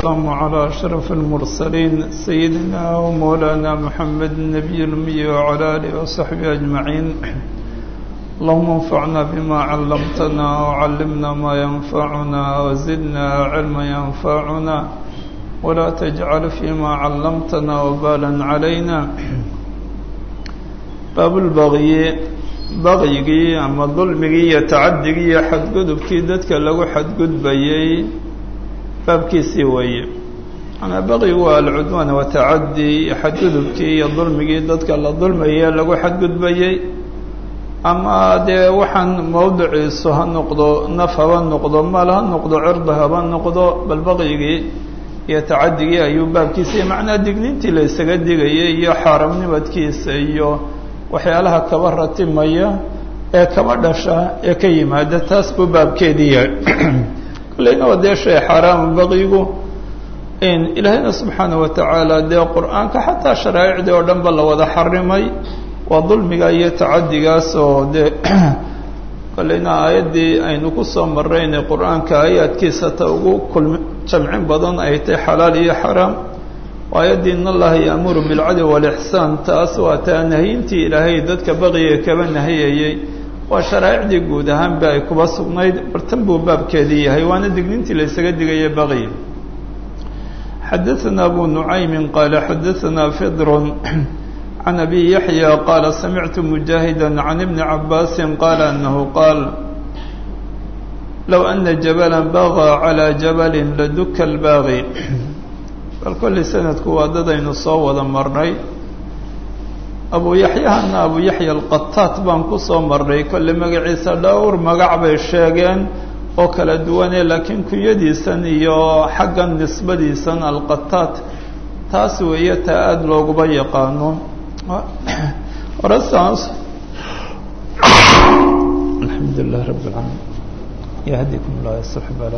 والسلام على أشرف المرسلين سيدنا ومولانا محمد النبي الأمي وعلى آله وصحبه أجمعين اللهم انفعنا بما علمتنا وعلمنا ما ينفعنا وزدنا علما ينفعنا ولا تجعل فيما علمتنا وبالا علينا باب البغي bagyigii ama dulmigii iyo tacadigii iyo xadgudubkii dadka lagu xadgudbayey baabkiisii weeye manaa baqyigu waa alcudwaan watacadi iyo xadgudubkii iyo dulmigii dadka la dulmaye lagu xadgudbayey ama dee waxaan mawdiciisu ha noqdo naf haba noqdo maal ha noqdo cirda haba noqdo bal baqyigii iyo tacadigii ayuu baabkiisa macnaa digniintii la isaga digayay iyo xaaramnimadkiisa iyo waxyaalaha kaba ratimaya ee kaba dhasha ee ka yimaada taas buu baabkeedii yahay kolleyna waa dee shay xaaraama baqyigu ilaahayna subxaana wa tacaala dee qur-aanka xataa sharaa'icdii oo dhan ba la wada xarimay waa dulmiga iyo tacadigaas oo dee kolleyna aayaddii aynu ku soo marraynay qur-aanka aayaadkiisa ta ugu kulmi jamcin badan ay tahay xalaal iyo xaraam aayaddii in allaha yaamuru bilcadli walixsaan taas waa taa nahiyintii ilaahay dadka baqiga kaba nahiyayey waa sharaa'icdii guud ahaanba ay kuba sugnayd bartan buu baabkeedii yahay waana dignintii la ysaga digaya baqyi xadaثana abu nucaymin qaala xadaثana fidrun can abi yaxya qaala samictu mujaahida can ibni cabaasi qaala anahu qaal low ana jabala bagaa calى jabali laduka اlbaaqi bal kolli sanadku waa dadaynu soo wada marnay abu yaxyahana abu yaxya alqataat baan ku soo marnay kolle magaciisa dhowr magac bay sheegeen oo kala duwane laakiin kunyadiisan iyo xaggan nisbadiisan alqataat taas weeye taa aada looguba yaqaano horesaas alxamdu lilah rabb alcaalamiin yahdikum llah yasux bala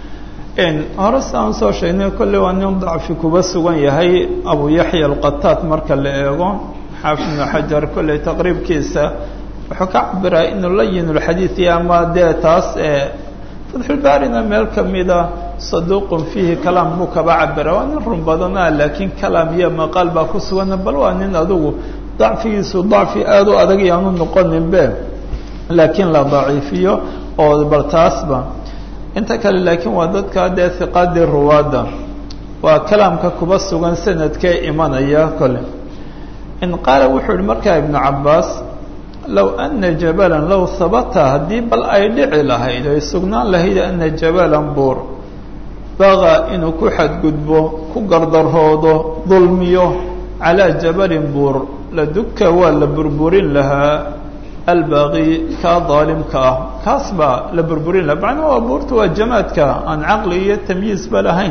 hore saan soo sheegnay kolley waa nin dacfi kuba sugan yahay abu yaxya alqataat marka la eego xaafid ibnu xajar kolley taqriibkiisa wuxuu ka cabiraa inuu layin lxadiidi ama dee taas fatxulbaarina meel kamida saduuqun fiihi kalaam buu kaba cabira waa nin run badan ah laakiin kalaam iyo maqaal baa ku sugan bal waa nin adugu dacfigiisu dacfi aada u adag yaanu noqoninbe laakiin la daciifiyo oo bal taasba inta kale laakiin waa dadka dee hiqaadii ruwaadda waa kalaamka kuba sugan sanadkee imanaya kole in qaala wuxuu yihi markaa ibnu cabaas low ana jabalan low habata haddii bal ay dhici lahayd ay sugnaan lahayd ana jabalan buur bagaa inuu ku xadgudbo ku gardaroodo dulmiyo calaa jabalin buur la dugka waa la burburin lahaa albaaqi kaa daalimka ah kaas baa la burburin laha macnaa waa buurta waa jamaadka aan caqli iyo tamyiizba lahayn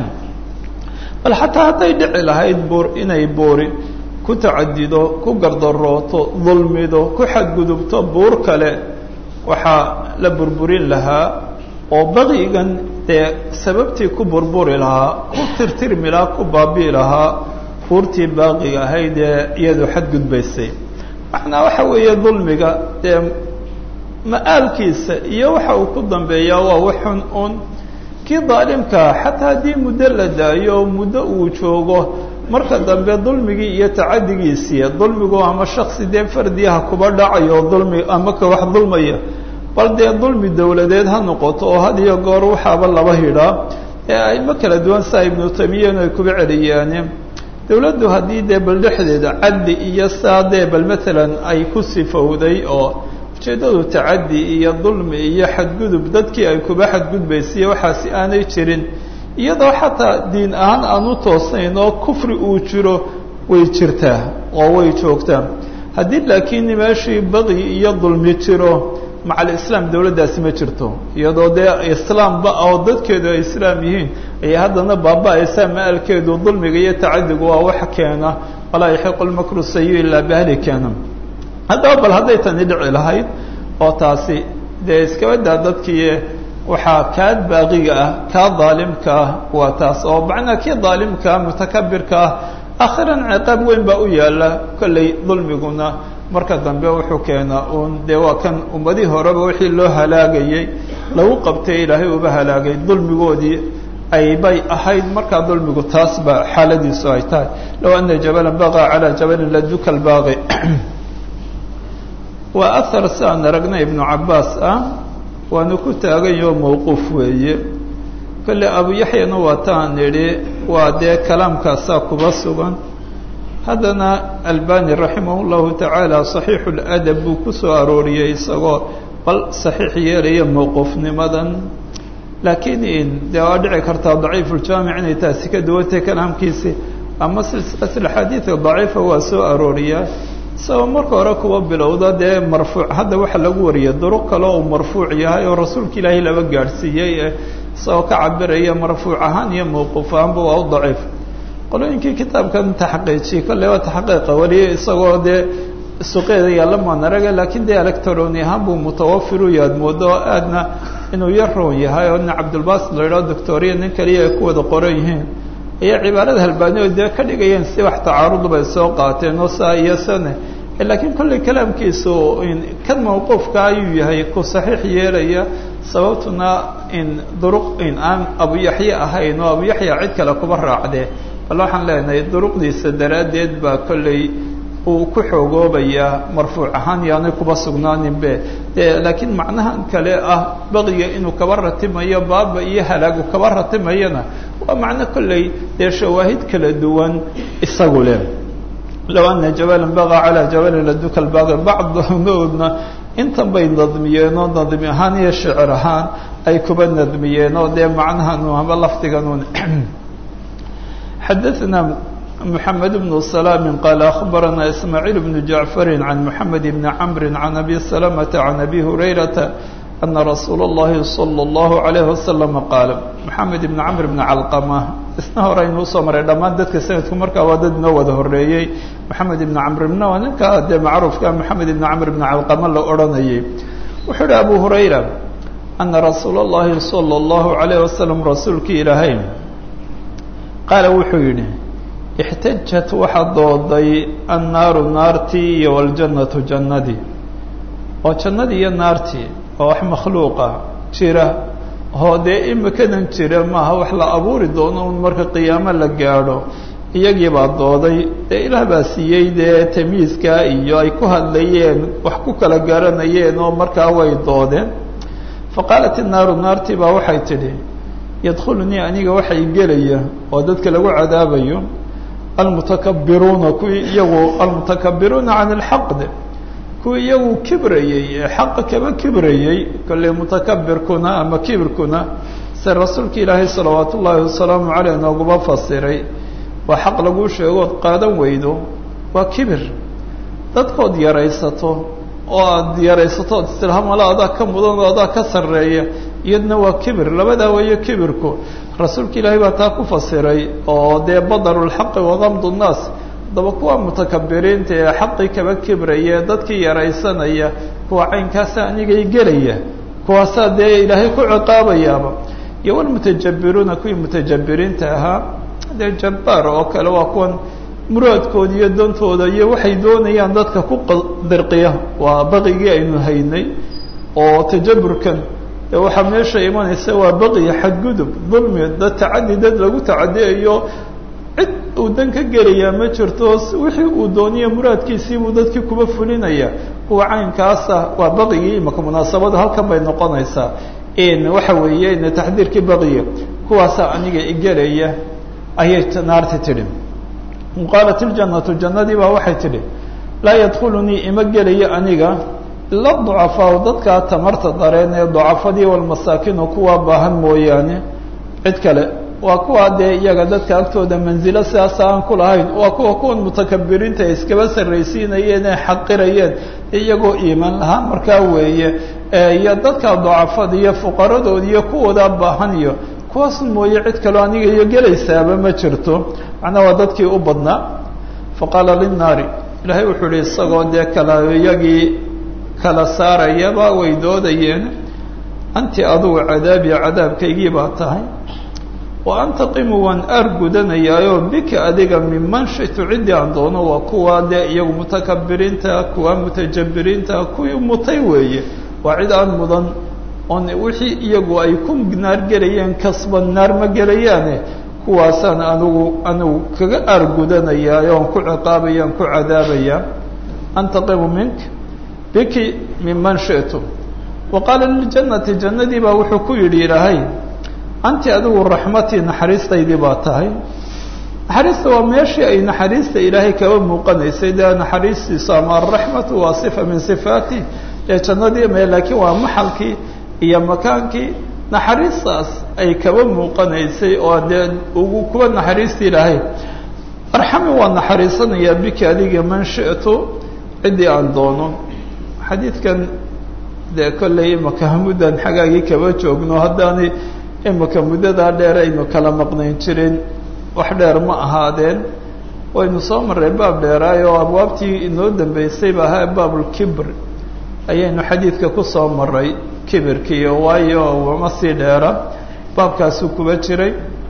bal xataa hadday dhici lahayd buur inay buuri ku tacadido ku gardarooto dulmido ku xadgudubto buur kale waxaa la burburin lahaa oo baqigan dee sababtii ku burburi lahaa ku tirtirmi lahaa ku baabi'i lahaa buurtii baaqiga ahayd ee iyadu xadgudbaysay macnaa waxa weeye dulmiga dee ma-aalkiisa iyo waxa uu ku dambeeyaa waa waxun un kii daalimkaa xataa haddii muddo la daayo muddo uu joogo marka dambe dulmigii iyo tacadigiisii dulmigu ama shaksi dee fardiyaha kuba dhacayo dulmi ama ka wax dulmaya bal dee dulmi dowladeed ha noqoto oo had iyo goor waxaaba laba hidhaa ee ayma kala duwan saa ibnu taymiyanu ay kuba celiyaane dowladdu haddii dee bal dhexdeeda cadli iyo saa dee bal maalan ay ku sifowday oo ujeeddadu tacaddi iyo dulmi iyo xadgudub dadkii ay kuba xadgudbaysiiyo waxaasi aanay jirin iyadoo xataa diin ahaan aan u toosnayn oo kufri uu jiro way jirtaa oo way joogtaa haddii laakiin meeshii baqyi iyo dulmi jiro maca alislaam dowladdaasi ma jirto iyadoo dee islaamba oo dadkeedu ay islaam yihiin ayay haddana baaba-aysaa ma-alkeedu dulmiga iyo tacadigu waa wax keena walaa yaxiqu lmakru sayi ilaa bahli keena haddaba bal hadday tani dhici lahayd oo taasi dee iskabadaa dadkii waxaa kaa baaqiga ah kaa daalimka ah waa taas oo macnaa kii daalimkaa mutakabirka ah akhiran ciqaab weyn baa u yaala kolley dulmiguna marka dambe wuxuu keenaa uun dee waa kan ummadii horeba wixii loo halaagayey lagu qabtay ilaahay uba halaagay dulmigoodii ay bay ahayd markaa dulmigu taas ba xaaladiisu ay tahay low ana jabalan bagaa calaa jabalin laduka lbaaqi waa ahar si aan aragna ibnu cabaas ah waana ku taaganyaho mawquuf weeye kolle abu yaxyana waa taan idhi waa dee kalaamkaasaa kuba sugan haddana albani raximah llahu tacaala saxiixu ladab buu ku soo arooriyey isagoo bal saxiix yeelaya mawquufnimadan laakiin dee waa dhici kartaa daciifuuljaamic inay taasi ka duwantay kalaamkiisi ama silsilat axaadiidka daciifa waa soo arooriyaa isagoo marka hore kuwa bilowda dee marfuuc hadda waxaa lagu wariyay duruq kale uu marfuuc yahay oo rasuulka ilaahay laba gaadhsiiyey isagoo ka cabiraya marfuuc ahaan iyo mawquuf ahaanba waa u daciif qolooyinkii kitaabkan taxqiijiyey kolley waa taxqiiqa wariyay isagoo dee suqeeda yaalla maan araga laakiin dee electroni ahaan buu mutawafiru yaad moodo aadna inuu yar roon yahay oo nin cabdulbasit la idhaho doctoriya nin kaliya ay ku wada qoran yihiin ayaa cibaarada halbaaniyo dee ka dhigayeen si wax tacaarud bay soo qaateen oo saa iyo sane laakiin kolley kalaamkiisu kan mawquufka ayuu yahay ku saxiix yeelaya sababtuna in duruq in aan abu yaxye ahayn oo abu yaxya cid kale kuba raacdee bal waxaan leenahay duruqdiisa daraaddeed baa kolley uu ku xoogoobayaa marfuuc ahaan yaanay kuba sugnaaninbe de laakiin macnahan kale ah baqiga inuu kaba ratimayo baaba iyo halaagu kaba ratimayana waa macno kolley dee shawaahid kala duwan isagu leh low ana jabalan baqa calaa jabalin laduka lbaaqi bacdoodna intan bay nadmiyeen oo nadmi ahaan iyo shicir ahaan ay kuba nadmiyeen oo dee macnahan ama lafdiganun xadaثna محمد بن سلام قال أخبرنا إسماعيل بن جعفر عن محمد بن عمرو عن أبي سلمة عن أبي هريرة أن رسول الله صلى الله عليه وسلم قال محمد بن عمرو بن علقمة isna hore aynu usoo maray dhammaan dadka sanadku markaa waa dad noo wada horeeyey maxamed ibn camr ibna waa ninka dee macruufka maxamed ibn camr ibn calqama la odhanayay wuxuu yihi abu hurayra ana rasuula اllahi salى اllahu عalayه wasalam rasuulkii ilaahay qaala wuxuu yidhi ixtajat waxaa dooday annaaru naartii iyo waljannatu jannadii oo jannadii iyo naartii oo wax makhluuqa jira oo dee imikadan jira maaha wax la abuuri doono un marka qiyaamo la gaadho iyagii baa dooday dee ilaah baa siiyey dee tamyiiska iyo ay ku hadlayeen wax ku kala garanayeen oo markaa way doodeen fa qaalat innaaru naartii baa waxay tidhi yadkhulunii aniga waxay gelaya oo dadka lagu cadaabayo almutakabiruuna kuwii iyagu almutakabiruuna can ilxaqd kuwii iyagu kibrayey ee xaqa kaba kibrayey kolley mutakabirkuna ama kibirkuna se rasuulka ilaahay salawaat ullaahi wasalaamu caleyh nooguba fasiray waa xaq laguu sheegood qaadan weydo waa kibir dadkood yaraysato oo aada yaraysato od istilhamala adaa ka mudan oo adaa ka sarreeya iyadna waa kibir labadaa weeyo kibirku rasuulka ilaahay baa taa ku fasiray oo dee badaru lxaqi wagamdu nnaas haddaba kuwa mutakabiriinta ee xaqii kaba kibraya dadkii yaraysanaya kuwa caynkaasa anigay gelaya kuwaasaa dee ilaahay ku ciqaabayaaba iyo walmutajabiruuna kuwii mutajabiriinta ahaa dee jabbaar oo kale waa kuwan muraadkooda iyo dantooda iyo waxay doonayaan dadka ku dirqiya waa baqigii aynu haynay oo tajaburkan de waxaa meesha imanaysa waa baqiya xadgudub dulmi dad tacadi dad lagu tacadiyayo cid uu dan ka gelayaa ma jirto wixii uu dooniyo muraadkiisiibuu dadkii kuba fulinaya kuwa caynkaasa waa baqigii imaka munaasabada halkan bay noqonaysaa waxa weeye taxdiirkii baqiya kuwaasaa aniga igelaya ayay naarti tidhi qaalat iljannatu jannadii baa waxay tidhi laa yadkhulunii ima gelaya aniga ila ducafaau dadkaa tamarta dareen ee ducafadii walmasaakinu kuwaa baahan mooyaane cid kale waa kuwaa dee iyaga dadka agtooda manzilo sidaas aan ku lahayn waa kuwa kuwan mutakabiriinta ay iskaba sarraysiinayeen ee xaqirayeen iyagoo iimaan lahaa markaa weeye iyo dadka ducafada iyo fuqaradood iyo kuwoodaa baahan iyo kuwaas mooye cid kaloo aniga iyo gelaysaaba ma jirto macnaa waa dadkii u badnaa faqaala linnaari ilaahay wuxuu ihi isagoo dee kala iyagii kala saarayaba way doodayeen anti adugu cadaabi cadaabkaygii baa tahay wa antaqimu waan aar gudanayaayo bika adiga minman shitu ciddii aan doono waa kuwa dee iyagu mutakabiriinta kuwa mutajabiriinta kuwii mutay weeye waa cid aan mudan oon wixii iyagu ay ku naar gelayeen kasba naar ma gelayaane kuwaasaan anigu anigu kaga aargudanayaa oon ku ciqaabaya on ku cadaabaya antaqimu mink biki minman shi'tu wa qaala liljannati jannadii baa wuxuu ku yidhi ilaahay anti adigu raxmatii naxariistaydii baa tahay naxariista waa meeshii ay naxariista ilaahay kaba muuqanaysay dee naxariistiisu ama araxmatu waa sifa min sifaati ee jannadii me laakiin waa maxalkii iyo makaankii naxariistaas ay kaba muuqanaysay oo dee ugu kuwa naxariista ilaahay arxami waa naxariisanayaa biki adiga man shi'tu ciddii aan doono xadiidkan dee kollay imaka muddan xagaagii kaba joogno haddaanay imika muddadaa dheer aynu kala maqnayn jirin wax dheer ma ahaadeen waynu soo marray baab dheeraay oo abwaabtii inoo dambeysay ba ahaa baabulkibr ayaynu xadiidka ku soo maray kibirkiiyo waayo wama sii dheera baabkaasuu kuba jiray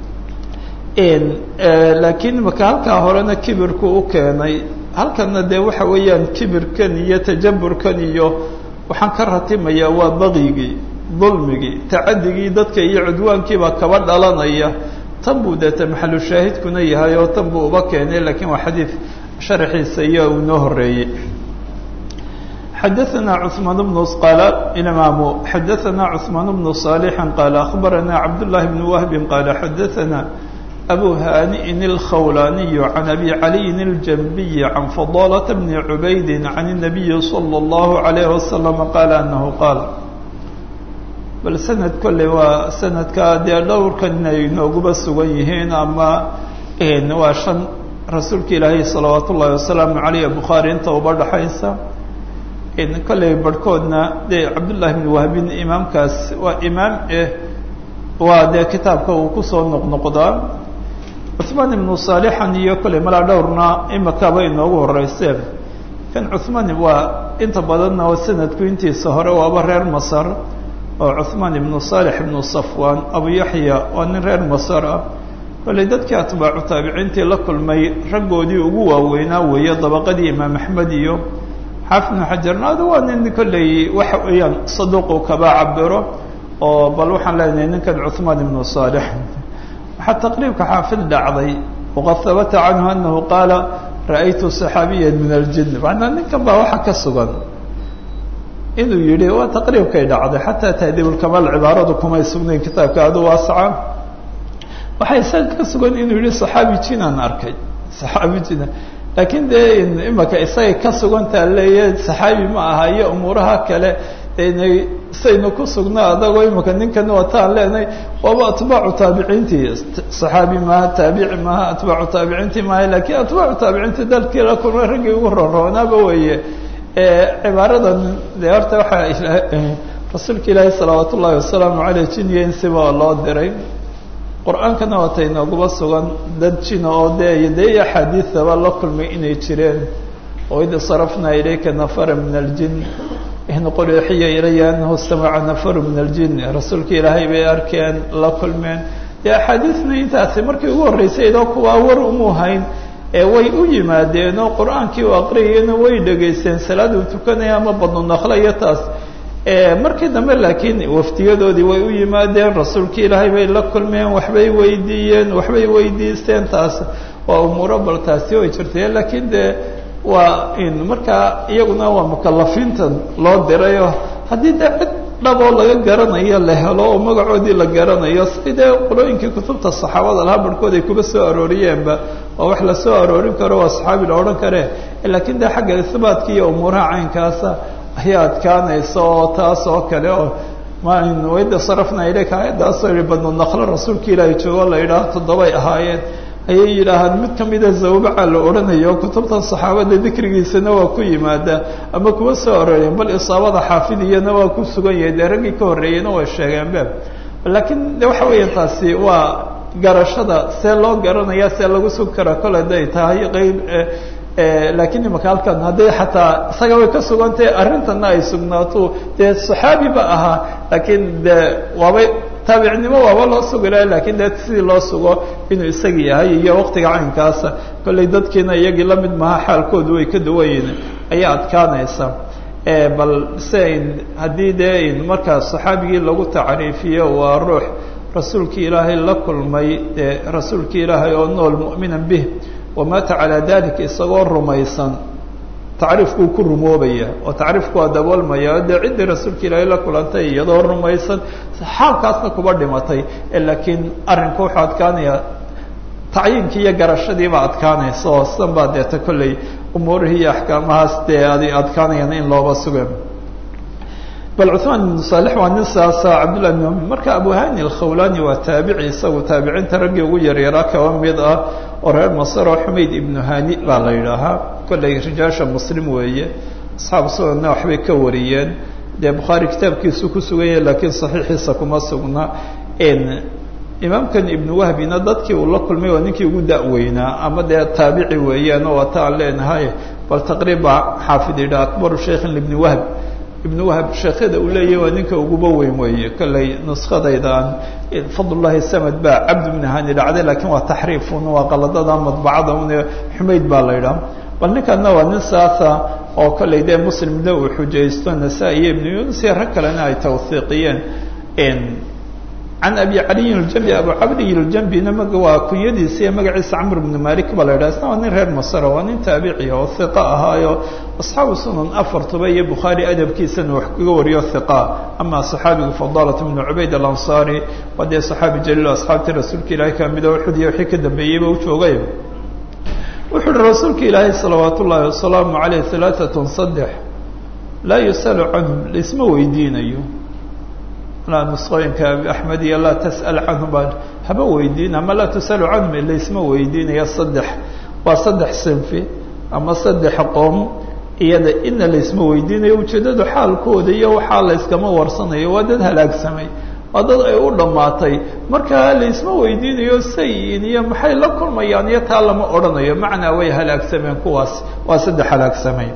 laakiin imaka halkaa horena kibirku u keenay halkana dee waxa weeyaan kibirkan iyo tajaburkan iyo waxaan ka ratimayaa waa baqyigii dulmigii tacadigii dadka iyo cudwaankiibaa kaba dhalanaya tan buu deeta maxalu shaahidkuna yahay oo tan buu uba keenay lakiin waa xadiid sharaxiisa iyo uu noo horeeyey xadaثna cثmaan bnu qaala imaamu xadaثna cثmaan bnu صaalixi qaala akhbarana cabdالlahi bn wahbi qaala xadaثna abu hani'in اlkhawlaniy can abi caliyin اljanbiyi can fadalة bni cubaydi can الnabiyi slى اllahu عalayh wasalam qaala anahu qaal bal sanad kolley waa sanadka dee dhowrkan inay nooguba sugan yihiin ama waa shan rasuulka ilaahay salawaat ullahi wasalaamu caleyh bukhaari inta uba dhaxaysa kolley barhkoodna dee cabdullahi bn wahbin imaamkaas waa imaam eh waa dee kitaabka uu kusoo noqnoqdaa cuثmaan ibnu saalixan iyo kolley malaa dhowrna imakaba inoogu horeyseen kan cuثmaan waa inta badanna sanadku intiisa hore waaba reer masar oo cuثmaan ibnu صaalix ibnu safwan abu yaxya waa nin reer masar ah kolley dadkii atbaacu taabiciintii la kulmay raggoodii ugu waaweynaa weeye dabaqadii imaam axmed iyo xaafid ibnu xajarna adu waa nin kolley waxa weeyaan saduuqu kaba cabiro oo bal waxaan leenahay ninkan cuثmaan ibnu صaalix waxaa taqriibka xaafid dhacday waqad habata canhu anahu qaala ra'aytu صaxaabiya min aljin macnaa ninkan baa waxa ka sugan inuu yihi waa taqriibkay dhacday xataa tahdiibulkamaal cibaaradu kumay sugnayn kitaabka adu waasaca waxay isaga ka sugan inuu yihi saxaabi jinaan arkay saxaabi jinan laakiin dee imaka isagay ka sugantaa leeya saxaabi ma aha iyo umuuraha kale inay saynu ku sugnaa adagoo imaka ninkan wataan leenahay waaba atbaacu taabiciintii saxaabi maaha taabici maaha atbaacu taabiciintii maaha lakiin atbaacu taabiciintii dalkii la kulmay raggii ugu roonroonaaba weeye cibaaradan de horta waxaa rasuulka ilaahi salawaat ullaahi wasalaamu aleyh jiniya insiba loo diray qur-aankana waata inooguba sugan dad jina oo dee dee axaadiidaba la kulmay inay jireen oo id sarafna ilayka nafara min aljin in qul uxiya ilaya anahu istamaca nafaru min aljin rasuulka ilaahay bay arkeen la kulmeen dee axaadiidna intaasi markii ugu horreysay idoo kuwaa war umu hayn way u yimaadeen oo qur-aankii u aqriyayena way dhegaysteen salaad uu tukanaya ama badnu nakle iyo taas markii dambe laakiin waftiyadoodii way u yimaadeen rasuulkii ilaahay bay la kulmeen waxbay weydiiyeen waxbay weydiisteen taas waa umuuro bal taasi way jirtay laakiin dee waa in markaa iyaguna waa mukalafiinta loo dirayo haddii dee cid dhaboo laga garanayo la helo oo magacoodii la garanayo si dee qolooyinkii kutubta saxaabada lahaa barhkood ay kuba soo arooriyeenba waa wax la soo aroorin karo waa saxaabi la odhan kare laakiin dee xagga isbaatka iyo umuuraha caynkaasa ayaa adkaanaysa oo taas oo kale oo wayda sarafna ilayka ayaddaasoo yihi badnu naklo rasuulka ilaahay joogo la yidhaaho toddobay ahaayeen ayay yidhaahaan mid kamida zawbaca la odhanayo kutubtan saxaabada dikrigiisana waa ku yimaada ama kuwa soo arooreen bal isaabada xaafidiyana waa ku sugan yahay dee raggii ka horreeyeyna way sheegeen be laakiin de waxa weeya taasi waa garashada see loo garanaya see lagu sugi karaa kole haday tahay qeyb laakiin imaka halkan hadday xataa isaga way ka sugantahay arrintana ay sugnaato dee saxaabi ba ahaa laakiin de waabay taabicnimo waaba loo sugi laha lakin de sidii loo sugo inuu isaga yahay iyo waqtiga caynkaasa kollay dadkiina iyagii lamid maha xaalkoodu way ka duwan yihin ayaa adkaanaysa bal se haddii dee markaa saxaabigii lagu tacriifiyo waa ruux rasuulkii ilaahay la kulmay dee rasuulkii ilaahay oo nool mu'minan bih wamaata calaa dalika isagoo rumaysan tacriifkuu ku rumoobaya oo tacriifku waa daboolmaya dee ciddii rasuulka ilaahay la kulantay iyadoo rumaysan xaalkaasna kuba dhimatay laakiin arrinku wuxuu adkaanaya tacyiinkii iyo garashadiiba adkaanaysa oo sidan baa deeta kolley umuurihii iyo axkaamahaas dee adi adkaanayaan in looba suge bal cuثmaan ibnu saalix waa nin saasa cabdullah ibn m marka abuhani alkhawlani waa taabici isagu taabiciinta raggii ugu yaryaraa kaba mid ah oo reer masr oo xumayd ibnu hani baa la yidhaahaa kolley rijaasha muslim weeye asxaabu sunanna waxbay ka wariyeen dee bukhaari kitaabkiisu ku suganya laakiin saxiixiisa kuma sugna imaamkan ibnu wahbina dadkii uu la kulmay waa ninkii ugu da-weynaa ama dee taabici weeyaan oo waata aan leenahay bal taqriiba xaafid yidha akbaru shaykhin ibni wahb ibnu wahb sheekhada uu leeyahy waa ninka uguba weyn weeye kolley nuskadaydaan fadlullahi samad baa cabd ibni hani dhacday lakiin waa taxriifun waa qaladada madbacada un xumayd baa la yidhaha bal ninkanna waa nin saasa oo kolley dee muslimna uu xujaysto nasaa-i iyo ibnu yunus iyo rag kalena ay tawhiiqiyeen can abi caliyin اljambi abu cabdiy اljambina m waa kunyadiisa iyo magaciisa camr bnu malik baa la yidhaha isna waa nin reer masra waa nin taabiciya oo hiqa ahaayo asxaabu sunan afartuba iyo bukhaari adabkiisana wax kaga wariyo hiqa ama saxaabigu fadalat bnu cubayd alansaari waa dee saxaabi jaliil asxaabtii rasuulka ilahi kamida uxud iyo wixii ka dambeeyeyba u joogay wuxuu uhi rasuulka ilaahay salawaat ullaahi wasalaamu aleyh alaaatun saddex laa yusalu canhum laisma weydiinayo nusqooyinka axmed iyo laa tas'al canhum baa haba weydiin ama laa tusalu canhum laisma weydiinaya saddex waa saddex sinfi ama saddex qoom iyada ina laisma weydiinayo ujeeddadu xaalkooda iyo waxaa layskama warsanayo waa dad halaagsamay waa dad ay u dhammaatay marka laisma weydiinayo sayin iyo maxay la kulmayaan iyo taa lama odhanayo macnaa way halaagsameen kuwaas waa saddex halaagsamay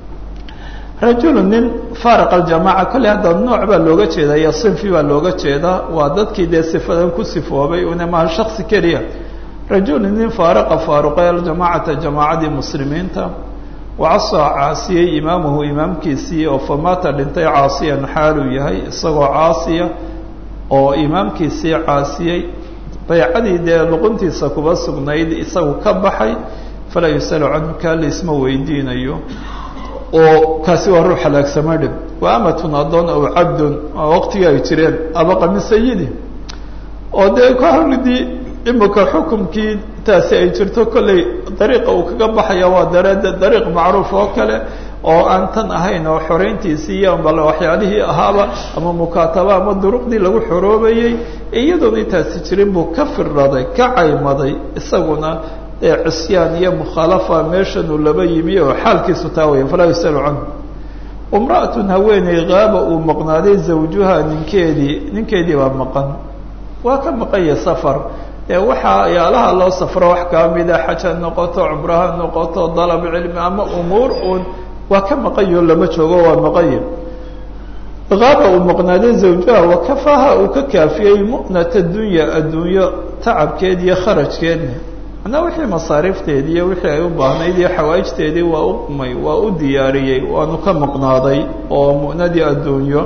rajulu nin faariq aljamaaca kolley hadda nooc baa looga jeedaa iyo sinfi baa looga jeedaa waa dadkii dee sifadan ku sifoobay una maha shaksi keliya rajulu nin faariqa faaruqay aljamaacata jamaacadii muslimiinta wacasaa caasiyey imaamuhu imaamkiisii oo famaata dhintay caasiyan xaaluu yahay isagoo caasiya oo imaamkiisii caasiyey baycadii dee luquntiisa kuba sugnayd isagu ka baxay falaa yusalu canhu kaa laisma weydiinayo oo kaasi waa ruux halaagsama dhib wa amatun addoon aw cabdun waa waqtigii ay jireen abaqa min sayidi oo dee ka horridii imika xukumkii taasi ay jirto kolley dariiqa uu kaga baxaya waa dare dariiq macruuf oo kale oo aan tan ahayn oo xoreyntiisii iyo bal waxyaalihii ahaaba ama mukaataba ama duruqdii lagu xoroobayey iyadoona intaasi jirin buu ka firraday ka caymaday isaguna cisyaan iyo mukhaalafa meeshanuu laba yimi oo xaalkiisu taa weya falaa yusalu canhu imra'atun haweeney qaaba uu maqnaaday zawjuha ninkeedii ninkeedii baa maqan waa ka maqanya safar dee waxaa yaalaha loo safro wax kaa mida xaj ha noqoto cumro ha noqoto dalab cilmi ama umuur uun waa ka maqanyo lama joogo waa maqanya qaaba uu maqnaaday zawjaha wakafaha uu ka kaafiyey mu'nata dunya adduunyo tacabkeed iyo kharajkeedna manaa wixii masaariifteedii iyo wixii ay u baahnayd iyo xawaa'ijteedii waa u qumay waa u diyaariyey waanu ka maqnaaday oo mu'nadii adduunyo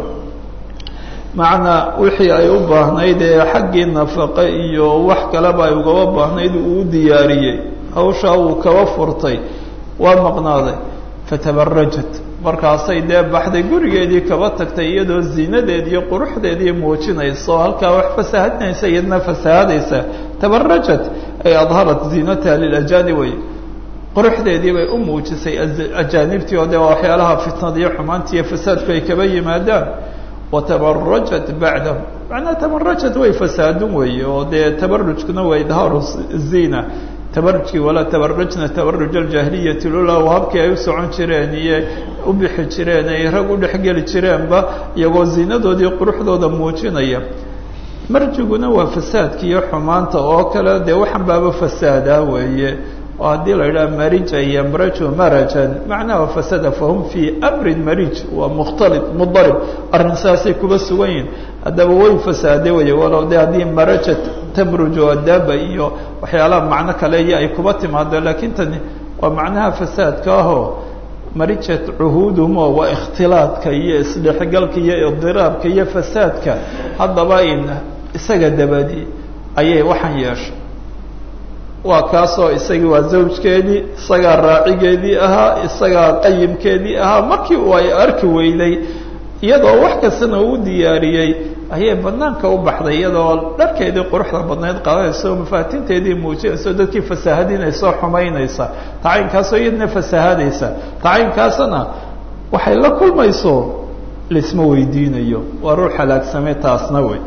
macnaa wixii ay u baahnayd ee xaggii nafaqe iyo wax kaleba ay ugaba baahnayd uu u diyaariyey hawshaa uu kaba furtay waa maqnaaday fatabarajat markaasay dee baxday gurigeedii kaba tagtay iyadoo ziinadeed iyo quruxdeedii muujinayso halkaa wax fasahadinaysa iyadna fasahadaysa tabarajat ay adharat ziinataha lilajaani wey quruxdeedii bay u muujisay ajaanibtii oo dee waa waxyaalaha fitnada iyo xumaanta iyo fasaadku ay kaba yimaadaan watabarajat bacdahu macnaa tabarajat way fasaadun weeye oo dee tabarujkuna waa idhaaru ziina tabarujkii walaa tabarajna tabaruj aljaahiliyati lula habkii ay u socon jireen iyo u bixi jireen ay rag u dhexgeli jireenba iyagoo ziinadoodii quruxdooda muujinaya marjiguna waa fasaadka iyo xumaanta oo kale dee waxan baaba fasaadaa weeye oo haddii la yidhaha marija yamraju marajan macnaha fasada fahum fii amrin marij waa mukhtalid mudarib arrin saasay kuba sugan yihin haddaba way fasaade weye walow de haddii marajat tamruju adaba iyo waxyaalaha macno kale iyo ay kuba timaado laakiin tani waa macnaha fasaadka ahoo marijat cuhuudumo waa ikhtilaadka iyo isdhexgalka iyo idiraabka iyo fasaadka haddaba in isaga dabadi ayay waxaan yeeshay waa kaasoo isagii waa zawjkeedii isagaa raacigeedii ahaa isagaa qayimkeedii ahaa markii uu ay arki weyday iyadoo wax kastana uu diyaariyey ayay banaanka u baxday iyadoo dharkeedii quruxda badnayd qaadanaysa oo mafaatinteedii muujinaysa oo dadkii fasaahadinaysa oo xumaynaysa tacaynkaasoo iyadna fasaahadaysa tacaynkaasna waxay la kulmayso laisma weydiinayo waa ruux halaagsamay taasna wey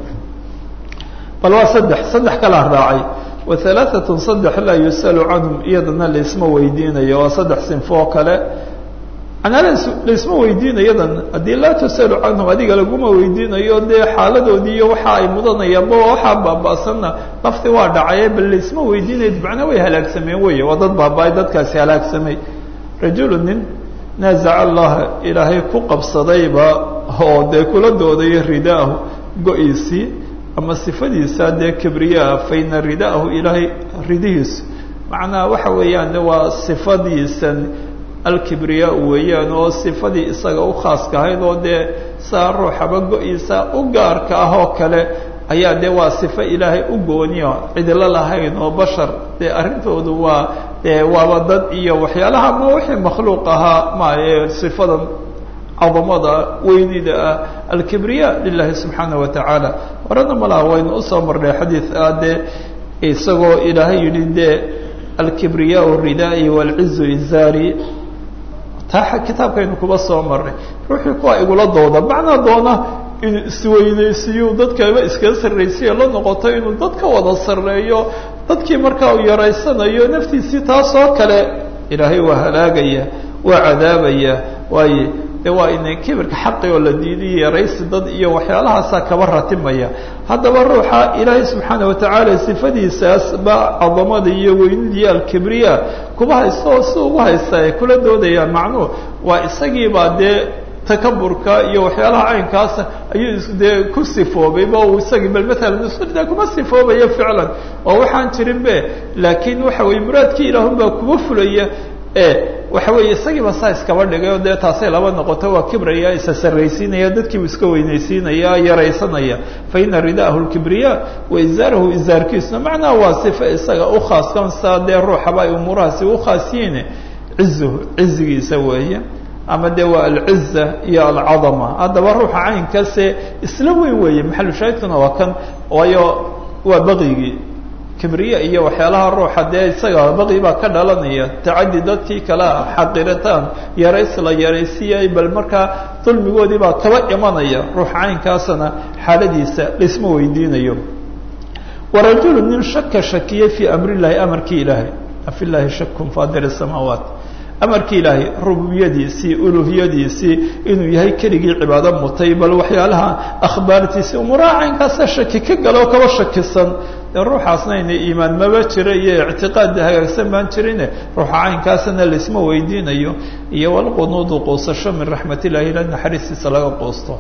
bal waa saddex saddex kalaa raacay wa halaaatun saddex laa yusalu canhum iyadana laisma weydiinayo waa saddex sinfo oo kale anaa laisma weydiinayadan haddii laa tusalu canhum adiga laguma weydiinayo dee xaaladoodii iyo waxa ay mudanayaanba waxaa baaba'sanna lafti waa dhacaye bal laisma weydiinaya macna way halaagsameen wey waa dad baaba-ay dadkaasi halaagsamay rajulu nin naazaca allaha ilaahay ku qabsadayba oo dee kula doodaya ridaahu go-iisii ama sifadiisa dee kibriyaa faina ridaahu ilaahay ridihiisu macnaa waxa weeyaan waa sifadiisan alkibriyaa weeyaan oo sifadii isaga u khaaska ahayd oo dee saa ruuxaba go-iisa u gaarka ah oo kale ayaa dee waa sifo ilaahay u gooniyo cidilo lahayn oo bashar dee arrintoodu waa dee waaba dad iyo waxyaalaha ma wixii makhluuq ahaa maaye sifadan cadamada weynida ah alkibriya lilahi subxaana wa tacaala horena malaha waynu usoo marnay xadiid ah dee isagoo ilaahay yidhi dee alkibriyaa ridaai wاlcizu izaari taa kitaabkaynu kuba soo marnay ruuxii kuwa igula dooda macnaa doona inuu isweynaysiiyo dadkaba iskaga sarraysiyo la noqoto inuu dadka wada sarreeyo dadkii markaa uu yaraysanayo naftiisii taasoo kale ilaahay waa halaagaya waa cadaabaya waaye de waa ina kibirka xaqi oo la diidiyo yaraysi dad iyo waxyaalahaasaa kaba ratimaya haddaba ruuxa ilaahay subxaana watacaala sifadiisaas ba cadamada iyo weynidii alkibriya kuba haysta oo si ugu haysta ay kula doodayaan macnuhu waa isagiibaa dee takaburka iyo waxyaalaha caynkaasa ayuu dee ku sifoobayba uu isagii bal maalan isde kuma sifoobaya ficlan oo waxaan jirin be laakiin waxa weye muraadkii ilaahun baa kuba fulaya e waxa weeye isagiiba saa iskaba dhigay oo dee taasay laba noqoto waa kibraya isa sarraysiinaya dadkiibu iska weynaysiinaya yaraysanaya fa ina ridaahu lkibriya wa izaarahu izaarkiisuna macnaha waa sifa isaga u khaaskan saa dee ruuxaba ay umuurahaasi u khaas yihiin cizuhu cizigiisa weeye ama de waa alciza iyo alcadama haddaba ruuxa caynkaase isla weyn weeye maxalushaahidkuna waa kan waayo waa baqyigii kibriya iyo waxyaalaha ruuxa dee isaga baqi baa ka dhalanaya tacadi dadkii kale xaqiritaan yarays la yaraysiyay bal markaa dulmigoodii baa kaba imanaya ruuxa caynkaasana xaaladiisa laisma weydiinayo warajulu nin shaka shakiyey fii amri llahi amarkii ilaahay afi llahi shakun faadir samaawaat amarkii ilaahay rububiyadiisii uluhiyadiisii inuu yahay keligii cibaado mutay bal waxyaalaha akhbaartiisii umuuraha caynkaasa shaki ka galo kaba shakisan dee ruuxaasna ina iimaan maba jira iyo ictiqaad hagaagsan baan jirine ruuxa caynkaasna laisma weydiinayo iyo walqunuudu quusasho min raxmat illahi ila naxariistiisa laga quusto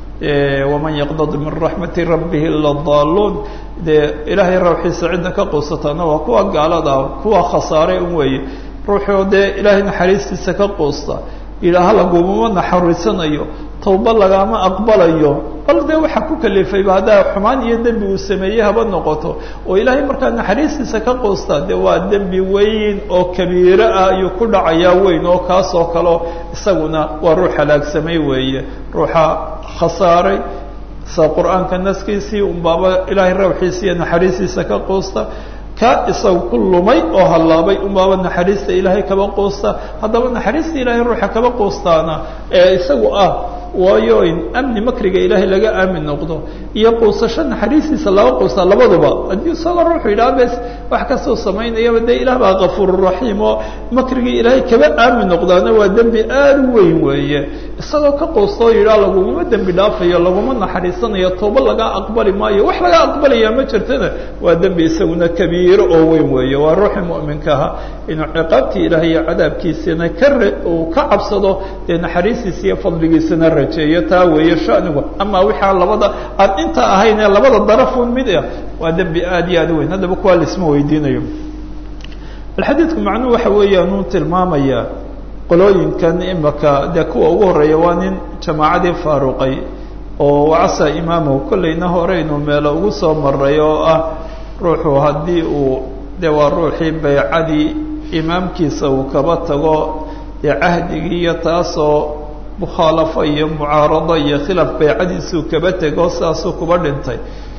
waman yaqdad min raxmati rabbihi ila daaluun dee ilaahay rawxiisa cidda ka quusataana waa kuwa gaalada kuwa khasaaray un weeye ruuxuu dee ilaahay naxariistiisa ka quusta ilaaha lagumama naxariisanayo tawba lagama aqbalayo bal dee waxaa ku kalifayba haddaa xumaan iyo dembi uu sameeyey haba noqoto oo ilaahay markaa naxariistiisa ka quusta dee waa dembi weyn oo kabiiro ah ayuu ku dhacayaa weyn oo kaas oo kaleo isaguna waa ruux halaagsamay weeye ruuxa khasaaray sa qur-aanka naskiisii unbaaba ilaahay rawxiisa iyo naxariistiisa ka quusta ka isaga ku lumay oo hallaabay unbaaba naxariista ilaahay kaba quusta haddaba naxariista ilaahay ruuxa kaba quustaana ee isagu ah waayo in amni makriga ilaahay laga aamin noqdo iyo quusasho naxariistiisa laga quustaa labaduba haddii isaga ruuxu yidhaha bes wax kastoo samaynayaba dee ilaah baa kafuururaxiim oo makrigii ilaahay kaba aamin noqdaana waa dembi aada u weyn weeye isagoo ka quustoo yidhaha lagumama dembi dhaafayo laguma naxariisanayo tooba laga aqbali maayo wax laga aqbalaya ma jirtana waa dembi isaguna kabiiro oo weyn weeye waa ruuxii mu'minka ahaa inuu ciqaabtii ilaahay iyo cadaabkiisana ka uu ka cabsado dee naxariistiisa iyo fadligiisana rajeeyo taa weeye shanigu ama wixaa labada aan inta ahayn ee labada darafun mid ah waa dembi aada iyo aad u weyn haddaba kuwaa laisma weydiinayo bal xadiidku macnuhu waxa weeyaan uu tilmaamayaa qolooyinkan imaka dee kuwa ugu horreeya waa nin jamaacadii faaruqay oo wacasa imaamahu kollayna horeynu meelo ugu soo maray oo ah ruuxu haddii uu dee waa ruuxii baycadii imaamkiisa uu kaba tago dee cahdigii iyo taasoo mukhaalafo iyo mucaarado iyo khilaaf baycadiisuu kaba tego saasuu kuba dhintay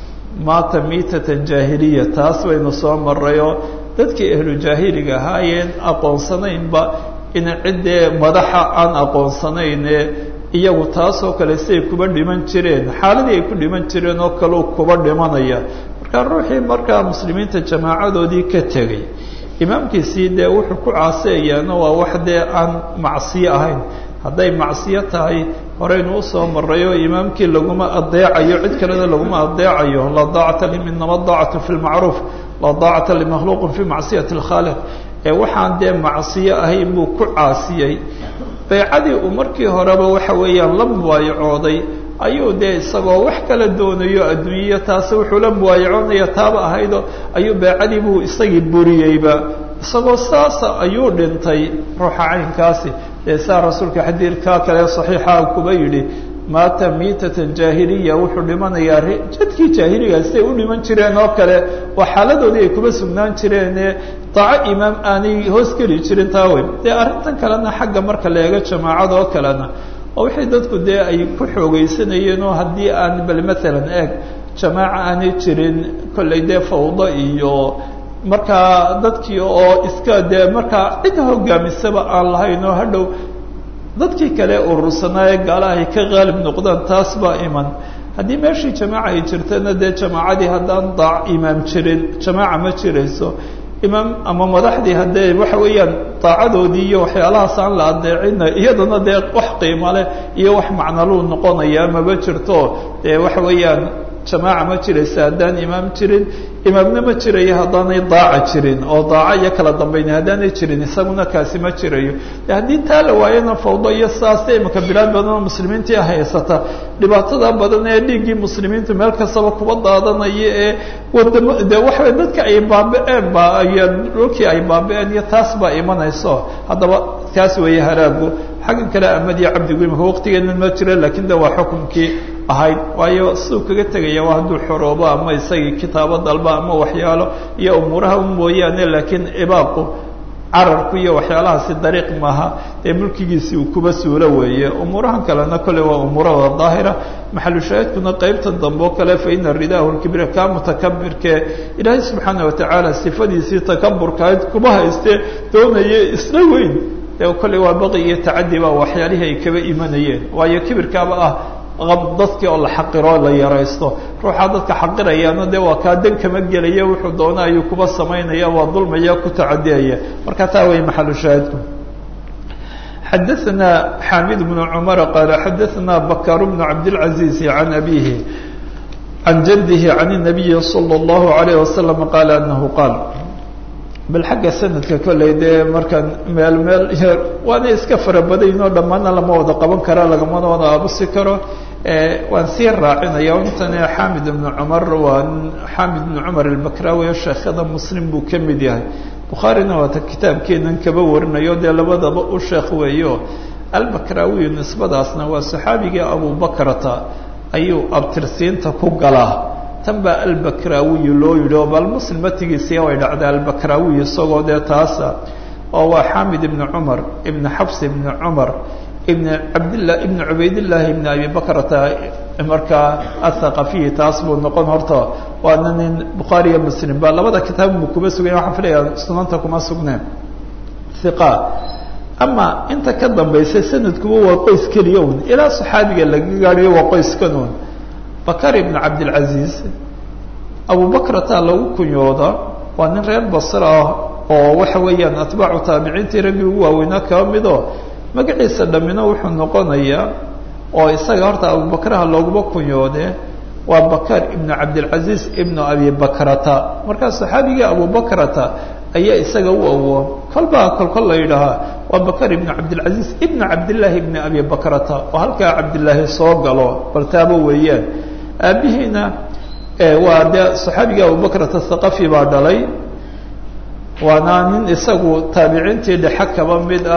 maata miitatan jaahiliya taas baynu soo marayoo dadkii ahlu jaahiliga ahaayeen aqoonsanaynba in ciddee madaxa aan aqoonsanayne iyagu taasoo kale siay kuba dhiman jireen xaaladii ay ku dhiman jireen oo kaleu kuba dhimanaya marka ruuxii markaa muslimiinta jamaacadoodii ka tegay imaamkiisii dee wuxuu ku caaseeyaana waa wax dee aan macsiyo ahayn hadday macsiyo tahay horeynu usoo maray oo imaamkii laguma adeecayo cid kalena laguma adeecayo laa daacata inama daacatu fi lmacruuf laa daacata limakhluuqin fi macsiyati اlkhaaliq ee waxaan dee macsiyo ahayn buu ku caasiyey baycadii uu markii horeba waxa weeyaan la mubaayacooday ayuu dee isagoo wax kala doonayo adduunyiya taasi wuxuu la muwaayacoonaya taaba ahaydo ayuu baycadii buu isagii buriyeyba isagoo saasa ayuu dhintay ruuxa caynkaasi dee saa rasuulka xadiidkaa kale saxiixa kuba yidhi maata miitatan jaahiliya wuxuu dhimanayaa jadkii jaahiliga siday u dhiman jireen oo kale waa xaaladoodii ay kuba sugnaan jireene daaco imaam aanay hoos geli jirin taa wey dee arrintan kalena xagga marka la eego jamaacada oo kalena oo wixii dadku dee ay ku xoogeysanayeen oo haddii aan bal maalan eeg jamaaca aanay jirin kollay dee fawdo iyo markaa dadkii oo iska dee markaa cid hogaamisaba aan lahayn oo hadhow dadkii kale urursanaaye gaalaha ay ka qaalib noqdaan taas baa iman haddii meeshii jamaaca ay jirtana dee jamaacadii haddaan daac imaam jirin jamaaca ma jirayso imaam ama madaxdii haddee waxa weeyaan daacadoodii iyo waxyaalahaas aan la adeecina iyadana dee wax qiimo leh iyo wax macnaluu noqonaya maba jirto dee waxa weeyaan jamaaca ma jiraysa haddaan imaam jirin imaamna ma jirayo haddaanay daaca jirin oo daaca iyo kala dambayna haddaanay jirin isaguna kaasi ma jirayo de haddii taa la waayana fawdo iyo saasta imika bilaad badan oo muslimiintii haysata dhibaatada badan ee dhiiggii muslimiinta meel kastaba kuba daadanaya ee wadamo de waxaway dadka ay baaba-een ba iyo dhulkii ay baaba-een iyo taas baa imanayso haddaba kaas weeye haraagu xaggan kale amadiyo cabdigu imika waqtigeenan ma jira lakin de waa xukunkii ahayd waayo siduu kaga tegaya waa hadduu xoroobo ama isagii kitaabo dalba ama waxyaalo iyo umuuraha mooyaane laakiin ibaaqu cararku iyo waxyaalahaasi dariiq maaha ee mulkigiisii uu kuba suulo weeye umuurahan kalena kole waa umuurada daahira maxalushaahidkuna qeybta dambe oo kale fa ina ridaahu lkibira kaa mutakabirkee ilaahay subxaana watacaala sifadiisii takaburkahayd kuma haystee doonaya isla weyn dee kolley waa baqi iyo tacadi baa waxyaalihii ay kaba imanayeen waayo kibirkaaba ah dadkii oo la xaqiroo la yaraysto ruuxaa dadka xaqirayaana dee waa kaa dan kama gelaya wuxuu doona ayuu kuba samaynaya waa dulmaya ku tacadiyaya marka taa way maxalu shaahidku xadaثna xamid بن cmar qaala xadaثna bakar بن cabdالعaزيز عan abihi عan jadihi عan النabiyi slى الlaهu عalيه وasلم qaala anahu qaal bal xagga sanadka kolley dee markaan meel meel waana iska fara badaynoo dhammaana lama wada qaban kara lagamana wada aabusi karo waan sii raacinaya intani xamid ibnu cumar waa xamid ibnu cumar albakrawi oo sheekhada muslim buu ka mid yahay bukhaarina waata kitaabkeenan kaba warinayo dee labadaba u sheekh weeyo albakrawiyu nisbadaasna waa saxaabigii abubakrata ayuu abtirsiinta ku galaa tan baa albakrawiyu loo yidhi oo bal muslim matigiisiya way dhacday albakrawiyu isagoo dee taasa oo waa xamid ibni cumar ibni xafs ibni cumar ibn cabdillah ibn cubaydillaahi ibn abi bakrata markaa athaqafiyi taas buu noqon horta waana nin bukhaari iyo muslim ba labada kitaab buu kuma suganya waxaan filayaa sunanta kuma sugneen hiqa ama inta ka dambaysa sanadkuba waa qoys keliya un ilaa saxaabiga laga gaadhiyo waa qoyskan un bakar ibn cabdilcaziiz abubakrata lagu kunyooda waa nin reer basra ah oo waxa weeyaan atbaacu taabiciintii raggii ugu waaweynaa kaba mido magaciisa dhammina wuxuu noqonayaa oo isaga horta abubakraha looguma kunyoode waa bakar ibnu cabdilcaziiz ibnu abi bakrata markaa saxaabigii abubakrata ayaa isaga u awo kolbaa kolkol la yidhaahaa waa bakar ibnu cabdilcaziiz ibnu cabdillaahi ibni abi bakrata oo halkaa cabdillaahi soo galo baltaabo weeyaan aabihiina waa dee saxaabigii abubakrata thaqafi baa dhalay waana nin isagu taabiciintii dhexe kaba mid ah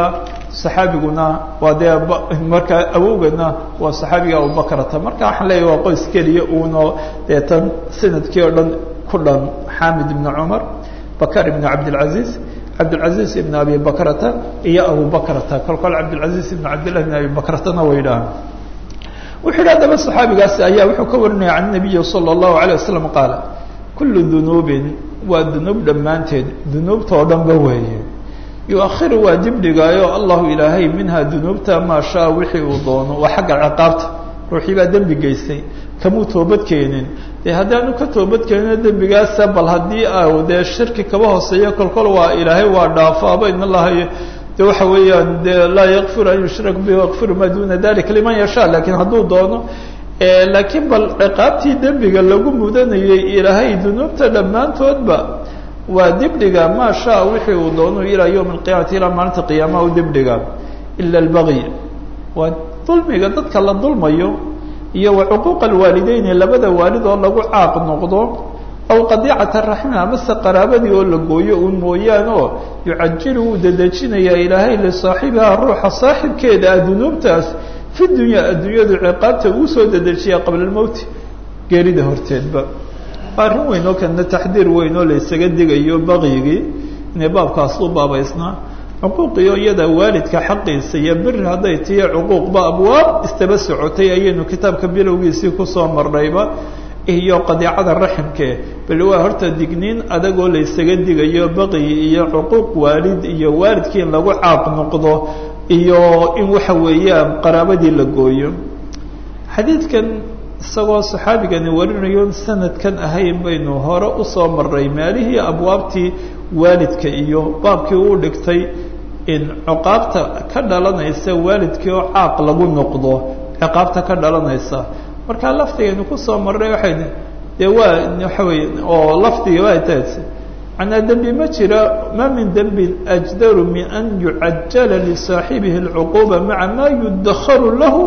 saxaabiguna waa dee markaa awowgana waa saxaabiga abubakrata marka waxaan leeyahy waa qoys keliya uno dee tan sanadkii oo dhan ku dhan xamid ibn cumar bakar ibn cabdilcaziz cabdilcaziz ibn abi bakrata iyo abubakrata kol kol cabdilcaziz ibn cabdillahi ibn abi bakratana way idhahaan wuxuu yidhi haddaba saxaabigaasi ayaa wuxuu ka warinaya can nabiyi sala allahu alayh wasalam qaala kullu dunuubin waa dunuub dhammaanteed dunuubta oo dhanba weeye yu-akhiru waa dibdhigaayo allahu ilaahay minhaa dunuubta maa shaa wixii uu doono waa xagga ciqaabta ruuxii baa dembi geystay kamuu toobad keenin dee haddaanu ka toobad keenino dembigaasa bal haddii a dee shirki kaba hooseeyo kolkol waa ilaahay waa dhaafaaba in allaha de waxa weeyaan de laa yakfiru an yushrak bi yakfiru maa duna dalika liman yashaa lakiin hadduu doono laakiin bal ciqaabtii dembiga lagu mudanayay ilaahay dunuubta dhammaantoodba waa dibdhiga maa shaa wixii uu doono ilaa yowmi alqiyamati ilaa maalinta qiyaamaha u dibdhiga ila albagyi waa dulmiga dadka la dulmayo iyo wa cuquuqa alwaalideyni labada waalid oo lagu caaq noqdo aw qadiicata raxmi amase qaraabadii oo la gooyo uun mooyaane oo yucajilu wuu dedejinayaa ilaahay lisaaxibihaa ruuxa saaxibkeeda ah dunuubtaas fi dunya adduunyadu ciqaabta uu soo dedejiyaa qabla almowti geerida horteedba arrin weyn oo kana taxdiir weyn oo la isaga digayo bakyigii inay baabkaas u baabaysnaa cuquuqiyo iyada waalidka xaqiisa iyo biri hadday tihi cuquuqba abwaab istaba socotay ayaynu kitaabka bilowgiisii kusoo marnayba iyo qadiicada raximke bal waa horta digniin adagoo la ysaga digayo baqyi iyo cuquuq waalid iyo waalidkii in lagu caaq noqdo iyo in waxa weeyaan qaraabadii la gooyo xadiidkan isagoo saxaabigani warinayo sanadkan ahayn baynu hore usoo marnay meelihii abwaabtii waalidka iyo baabkii uu dhigtay in ciqaabta ka dhalanaysa waalidkii oo caaq lagu noqdo ciqaabta ka dhalanaysa markaa lafdigaynu kusoo marnay waxay dee waa waxa weye oo lafdiga waa taas macnaa dembi ma jira ma min dembin ajdaru min an yucajala lisaaxibihi اlcuquuba maca ma yudakharu lahu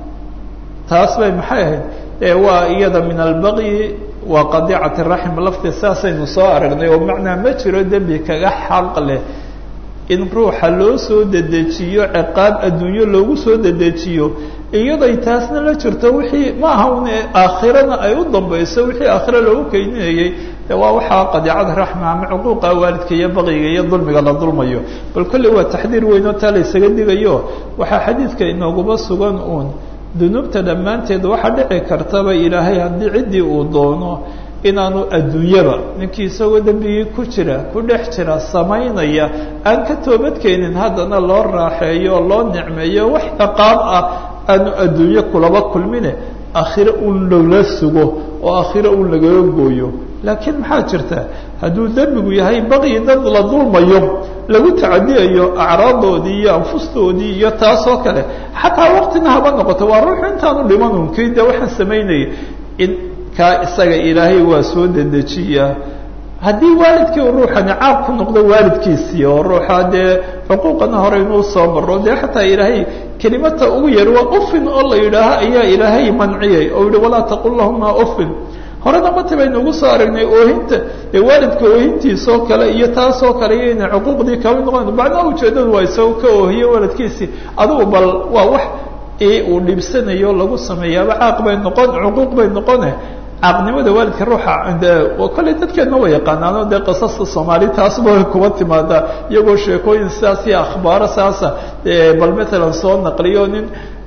taas bay maxay ahayd e waa iyada min albaqyi waa qadiicati raxim lafdi saasaynu soo aragnay oo macnaa ma jiro dembi kaga xaq leh in ruuxa loo soo dedejiyo ciqaab adduunyo loogu soo dedejiyo iyaday taasna la jirto wixii ma aha un aakhirana ay u dambayso wixii aakhira loogu keyninayay de waa waxaa qadiicada raxma ama cuquuqa waalidka iyo baqiga iyo dulmiga la dulmayo bal kolley waa taxdiir weyn oo taa la ysaga digayo waxaa xadiidka inooguba sugan uun dunuubta dhammaanteed waxaa dhici kartaba ilaahay haddii ciddii uu doono inaanu adduunyaba ninkii isagoo dembigii ku jira ku dhex jira samaynaya aan ka toobadkeenin haddana loo raaxeeyo loo nicmeeyo wax ciqaab ah aanu adduunyo kulaba kulmine aakhire uun lala sugo oo aakhire uun lagala gooyo laakiin maxaa jirta hadduu dembigu yahay baqyi dad la dulmayo lagu tacadiyayo acraadoodii iyo anfustoodii iyo taasoo kale xataa waktina haba noqoto waa ruuxu intaanu dhiman unkii de waxaan samaynayay in kaa isaga ilaahay waa soo dedejiyaa haddii waalidkii u ruuxani caaq ku noqdo waalidkiisii oo ruuxa dee xuquuqana hore inuu soo maro dee xataa ilaahay kelimata ugu yar waa ufin oo la yidhaaha ayaa ilaahay manciyay oo yihi walaa taqul lahuma ufin horena mati baynu ugu soo aragnay oohinta ee waalidka oohintiisoo kale iyo taasoo kale iyo inay cuquuqdii kaba noqon macnaha ujeedadu waa isagoo ka oohiye waalidkiisii adugu bal waa wax uu dhibsanayo lagu sameeyaaba caaq bay noqon cuquuq bay noqone caaqnimada waalidka ruuxa kolley dadkeedna way yaqaanaano dee qisasta soomaali taasba way kuba timaadaa iyagoo sheekooyin sidaas iyo akhbaaro saasa bal matalan soo naqliyo nin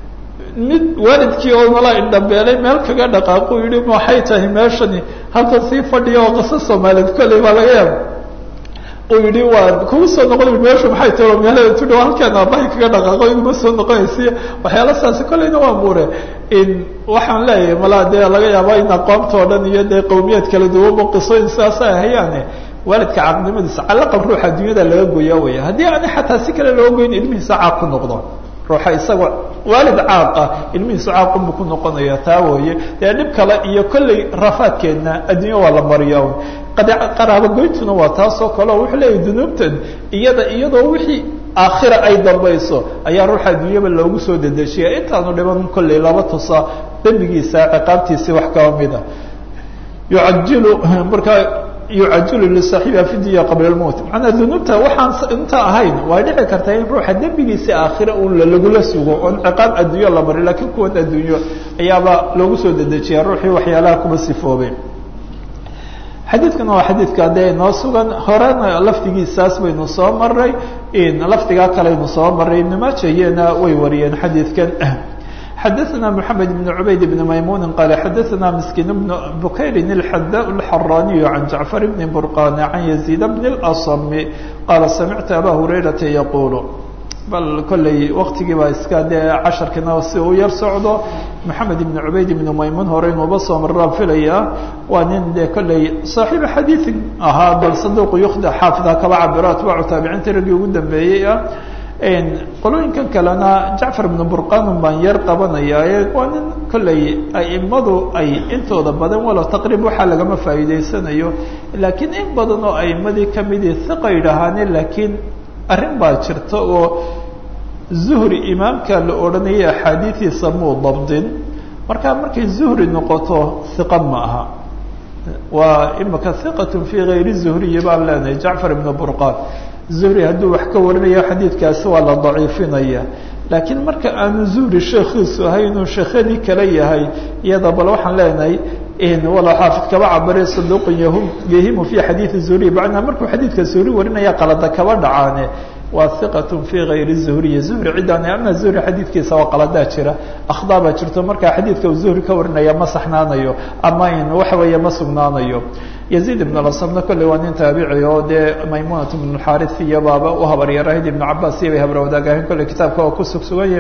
mid waalidkii oo nala indhabeelay meel kaga dhaqaaqu yihi maxay tahay meeshani halkan sii fadhiya oo qiso soomaaliyeed kolley baa laga yaaba uu yihi waa kugu soo noqon meeshu maxay tahi meelada tudhow halkaan aabahay kaga dhaqaaqo iguma soo noqonaysiy waxyaala saasi kolleyna waa muure in waxaan leeyahay malaa dee laga yaaba in aqoonta o dhan iyo dee qawmiyaad kala duwanba qisooyin sidaasa hayaane waalidka caaqnimadiisa calaqal ruuxa adduunyada laga goyaa weya haddii ani xataa si kale loo goyn ilmihiisa caaq ku noqdo ruuxa isagoo waalid caaqa ilmihiisu caaqunbu ku noqonaya taa wooye dee dhib kale iyo kolley rafaadkeedna adduunya waa la mariya qaraabogoytuna waa taasoo kaleo wuxuu leeyahy dunuubtan iyada iyadoo wixii aakhira ay dambayso ayaa ruuxa adduunyaba loogu soo dedejiya intaanu dhiban kolley laba tusa dembigiisa ciqaabtiisii wax kaba mida yucajilu markaa yucajilu lisaaxibiha fi dunya qabla lmowt macanaa dunuubta waxaan inta ahayn waa dhici kartaa in ruuxa dembigiisa aakhira un lagula sugo oon ciqaab adduunyo la mari lakiin kuwan adduunyo ayaaba loogu soo dedejiya ruuxii waxyaalaha kuba sifoobay xadiidkuna waa xadiidka dee inoo sugan horena lafdigiisaas baynu soo maray lafdigaa kaleynu soo maray ibnu maajayena way wariyeen xadiidkan xadaثna mحamed بن cubayd بn maymuni qal xadaثna miskin بn bukayrin الxada الxaraniyu can jacfar bn burqan can yaزيid bn اlأصm qaala samictu aba hurayrata yaqulu bal kolley waktigii baa iska dee casharkina si uu yar socdo moxamed ibn cubayd ibn maymun hore inuuba soo maraan filaya waa nin dee kolley saaxiiba xadiiin ahaa bal saduuq yukhda xaafida kaba cabiro atbaacu taabiciinta raggii ugu dambeeyey ah qolooyinkan kalena jacfar ibnu burqanun baan yar qabanaya waa nin kolley aimadu ay intooda badan walow taqriib waxaa lagama faa'iideysanayo laakiin in badan oo aimadii kamidii hiqa yidhaahaane laakiin arrin baa jirta oo zuhri imaamka la odhanayay axaadiidiisa muu dabdin marka markay zuhri noqoto hiqa ma aha waa imika hiqatun fii gayri zuhriyi baan leenahay jacfar ibnu burqan zuhri hadduu wax ka warinayo xadiidkaasi waa la daciifinaya laakiin marka aanu zuhri sheekhiisu ahay inuu sheekhadii kale yahay iyada bal waxaan leenahay wala xaafid kaba cabare saduuqun yahimu fi xadiidi zuhriy bacnaa markuu xadiidka zuhri warinaya qalada kaba dhacaane waa hiqatun fii gayri zuhriyi zuhri ciddaan ama zuhri xadiidkiisa waa qaladaa jira akhdaa baa jirto markaa xadiidka uu zuhri ka warinaya ma saxnaanayo ama in waxa weeye ma sugnaanayo yaziid ibn lasabna kolley waa nin taabici oo dee maymunat ibn xaris iyo baaba u habaryarahayd ibnu cabaas iyo bay habra wadaagahayn kolley kitaabka oo ku sugsuganye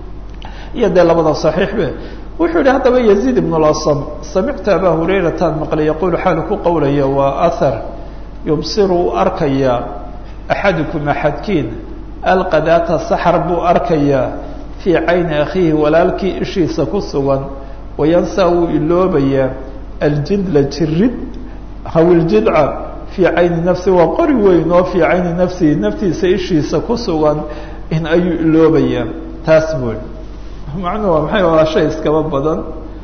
iyo dee labada saxiixbe wuxuu yihi haddaba yaziid ibn lasam samictu aba hurayratan maqlay yaqulu xaalu ku qowlaya waa ahar yubsiru u arkaya axadukum axadkiin alqadaata saxar buu arkayaa fii cayni akhiihi walaalkii ishiisa ku sugan wayansaa wuu iloobayaa aljidla jirid hawiljidca fii cayni nafsi waa qori weyn oo fii cayni nafsihi naftiisa ishiisa ku sugan in ayuu iloobayaa taas buu macnuhu waa maxay waa shay iskaba badan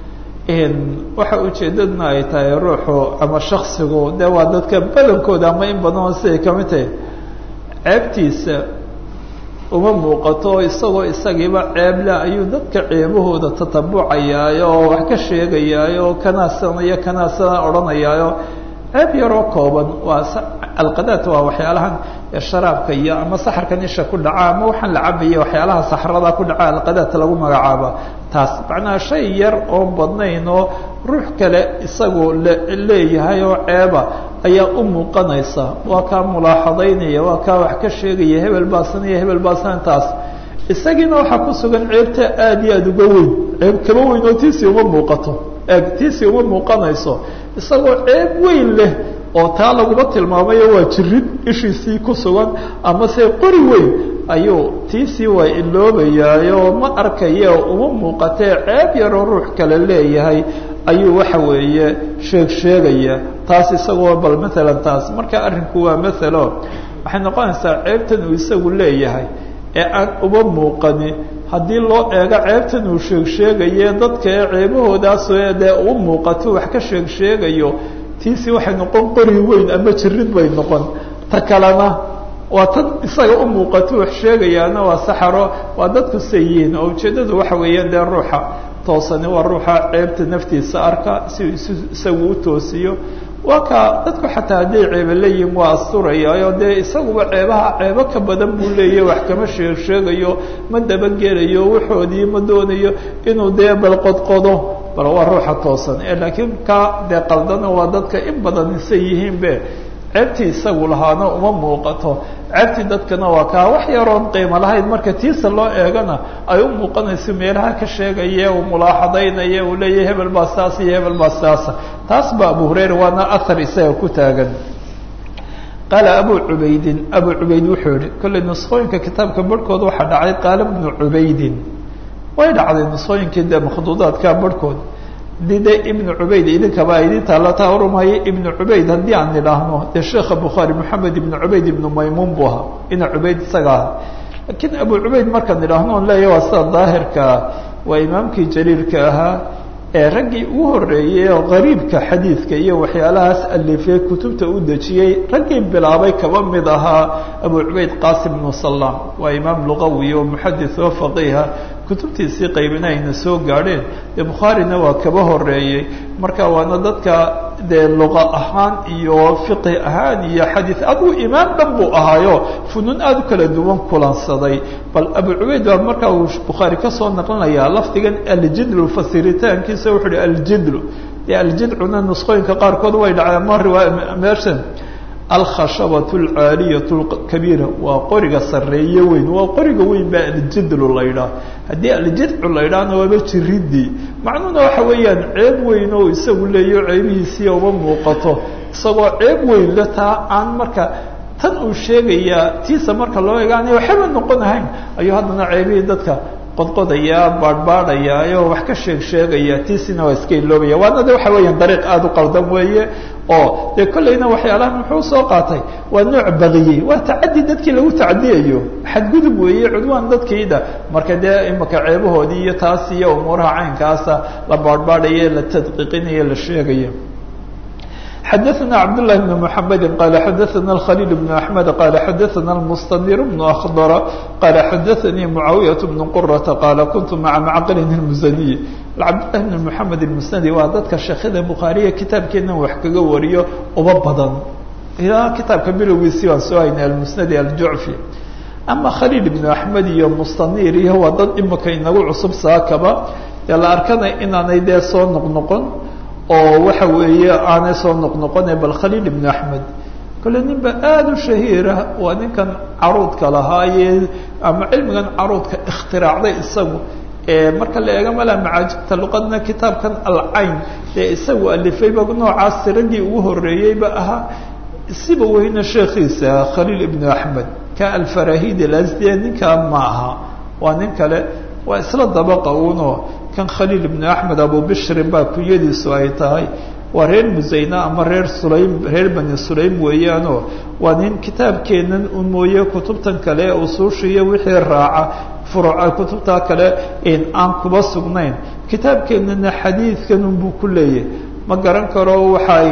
waxa ujeedadna ay tahay ruuxu ama shaksigu dee waa dadka badankooda ama in badan oo siday kamid tahay ceebtiisa uma muuqato isagoo isagiiba ceeble ayuu dadka ceebahooda tatabucayaayo oo wax ka sheegayaayo oo kanaasanaya kanaasana odhanayaayo ceeb yaroo kooban waa alqadaat waa waxyaalahan sharaabka iyo ama saxarkan isha ku dhaca ama waxaan la cabaya waxyaalaha saxrada ku dhaca alqadaat lagu magacaaba taas macnaha shay yar oon badnayn oo ruux kale isagu leeyahay oo ceeba ayaa u muuqanaysa waa kaa mulaaxadaynaya waa kaa wax ka sheegaya hebel baasanaya hebel baasan taas isagiina waxaa ku sugan ceebta aada iyo aada uga weyn ceeb kaba weyn oo tiisii uma muuqato eeg tiisii uma muuqanayso isagoo ceeb weyn leh oo taa laguma tilmaamayo waa jirid ishiisii ku sugan ama se qori weyn ayuu tiisii waa iloobayaayo ma arkayo uma muuqatee ceeb yaroo ruux kale leeyahay ayuu waxa weeye sheeg sheegaya taas isagoo bal maalan taas marka arrinku waa maalo waxay noqonaysaa ceebtan uu isagu leeyahay ee aan uma muuqani haddii loo eego ceebtan uu sheeg sheegaye dadka ee ceebahoodaas dee u muuqato wax ka sheeg sheegayo tiisi waxay noqon qori weyn ama jirid bay noqon ta kalena waa tan isaga u muuqato wax sheegayaana waa saxaro waa dadku sayiin oo ujeeddadu waxa weeye dee ruuxa toosani waa ruuxa ceebta naftiisa arka si isagu u toosiyo waa kaa dadku xataa hadday ceebe leeyihin waa asturayaayo dee isaguba ceebaha ceebo ka badan buu leeyahy wax kama sheeg sheegayo ma dabagelayo waxoodii ma doonayo inuu dee bal qodqodo bal waa ruuxa toosan ee laakiin ka dee qaldana waa dadka in badan isa yihiinbe ceebtii isagu lahaana uma muuqato ceebtii dadkana waa kaa wax yaroon qiimo lahayn marka tiisa loo eegana ay u muuqanayso meelaha ka sheegaya uu mulaaxadaynaya uu leeyahy hebel baa saas iyo hebel baa saasa taas ba abu hurayra waana ahar isaga ku taagan qaala abu cubaydin abu cubayd wuxuu yihi kolley nusqooyinka kitaabka barhkood waxaa dhacay qaala bnu cubaydin way dhacday nusqooyinkii dee makhduudaadka barhkood dii de ibnu cubayd idinkaba idin taalla taa orumaya ibnu cubayd haddii aan nidhaahno dee sheekha bukhaari moxamed ibnu cubayd ibnu maymuun buu ahaa ina cubayd isaga aha laakiin abu cubayd markaan nidhaahno on leeya waa sida daahirkaa waa imaamkii jaliilka ahaa ee raggii ugu horreeyey oo qariibka xadiidka iyo waxyaalahaas alifey kutubta u dejiyey raggii bilaabay kaba mid ahaa abu cubayd qaasim bnu salaam waa imaam luqawi oo muxadis oo faqiiha kutubtiisii qaybina ayna soo gaadheen dee bukhaarina waa kaba horeeyey marka waana dadka dee luqa ahaan iyo fiqi ahaan iyo xadiid aduu imaam dhan buu ahaayo funuun aada u kala duwan kulansaday bal abu cubayd baa markaa uu bukhaari kasoo naqlinayaa lafdigan aljidlu fasiritaankiisa wuxuu uhi aljidlu dee aljidcuna nusqooyinka qaarkood way dhaceen ma riwaaya meeshan alkhashabatu alcaaliyatu lkabiira waa qoriga sarreeye weyn waa qoriga weyn baa aljidlu la ydhaah haddii aljidcu la ydhaahna waaba jiridii macnuhuna waxa weeyaan ceeb weyn oo isagu leeyo ceebihiisii uma muuqato isagoo ceeb weyn le taa aan marka tan uu sheegayaa tiisa marka loo egaanay waxaba noqon ahayn ayuu haddana ceebihii dadka qodqodaya baadhbaadhaya ayoo wax ka sheeg sheegaya tiisina waa iska iloobaya waana de waxa weeyaan dariiq aada u qaldan weeye oo dee kollayna waxyaalahan muxuu soo qaatay waa nooc bakiyey waa tacadi dadkii lagu tacadiyayo xadgudub weeye cudwaan dadkiida marka dee imaka ceebahoodii iyo taas iyo umuuraha caynkaasa la baadhbaadhaye la tadqiiqinayo la sheegayo xadaثna cabdاللahi بن محamedi qala xadaثna الkhليل بن أحmed qala xadaثna الmsتنir بن أkdر qala xadaثnii معaawiyaة بن qرةa qala kuntu maعa macqilin الmزني cabdالlahi بن محamed الmsnadi waa dadka sheekhada bukhaariya kitaabkeena wax kaga wariyo uba badan ilaa kitaabka bilowgiisii baan soo haynay almusnadi aljucfi ama khaliil ibnu axmed iyo mustanir iyo waa dad imika inagu cusub saakaba dee la arkana inaanay dee soo noqnoqon oo waxa weeye aanay soo noqnoqone bal khaliil ibnu axmed kole ninba aada u shahiira waa ninkan caruudka lahaaye ama cilmigan caruudka ikhtiraacday isagu marka la eega mala macaajibta luqadna kitaabkan alcayn dee isagu alifayba noocaas raggii ugu horeeyeyba ahaa siba weyna sheekhiisa khaliil ibnu axmed ka alfarahid alasdiya ninkaa ma aha waa nin kale waa isla dabaqa uno kan khaliil ibnu axmed abu bishrin baa kunyadiisu ay tahay waa reer musayna ama reer sulaym reer bani sulaym weeyaanoo waa nin kitaabkeenan un mooye kutubtan kale usuushiiyo wixii raaca furuca kutubtaa kale aan kuba sugnayn kitaabkeenana xadiidkan unbuu ku leeyahy ma garan karo waxay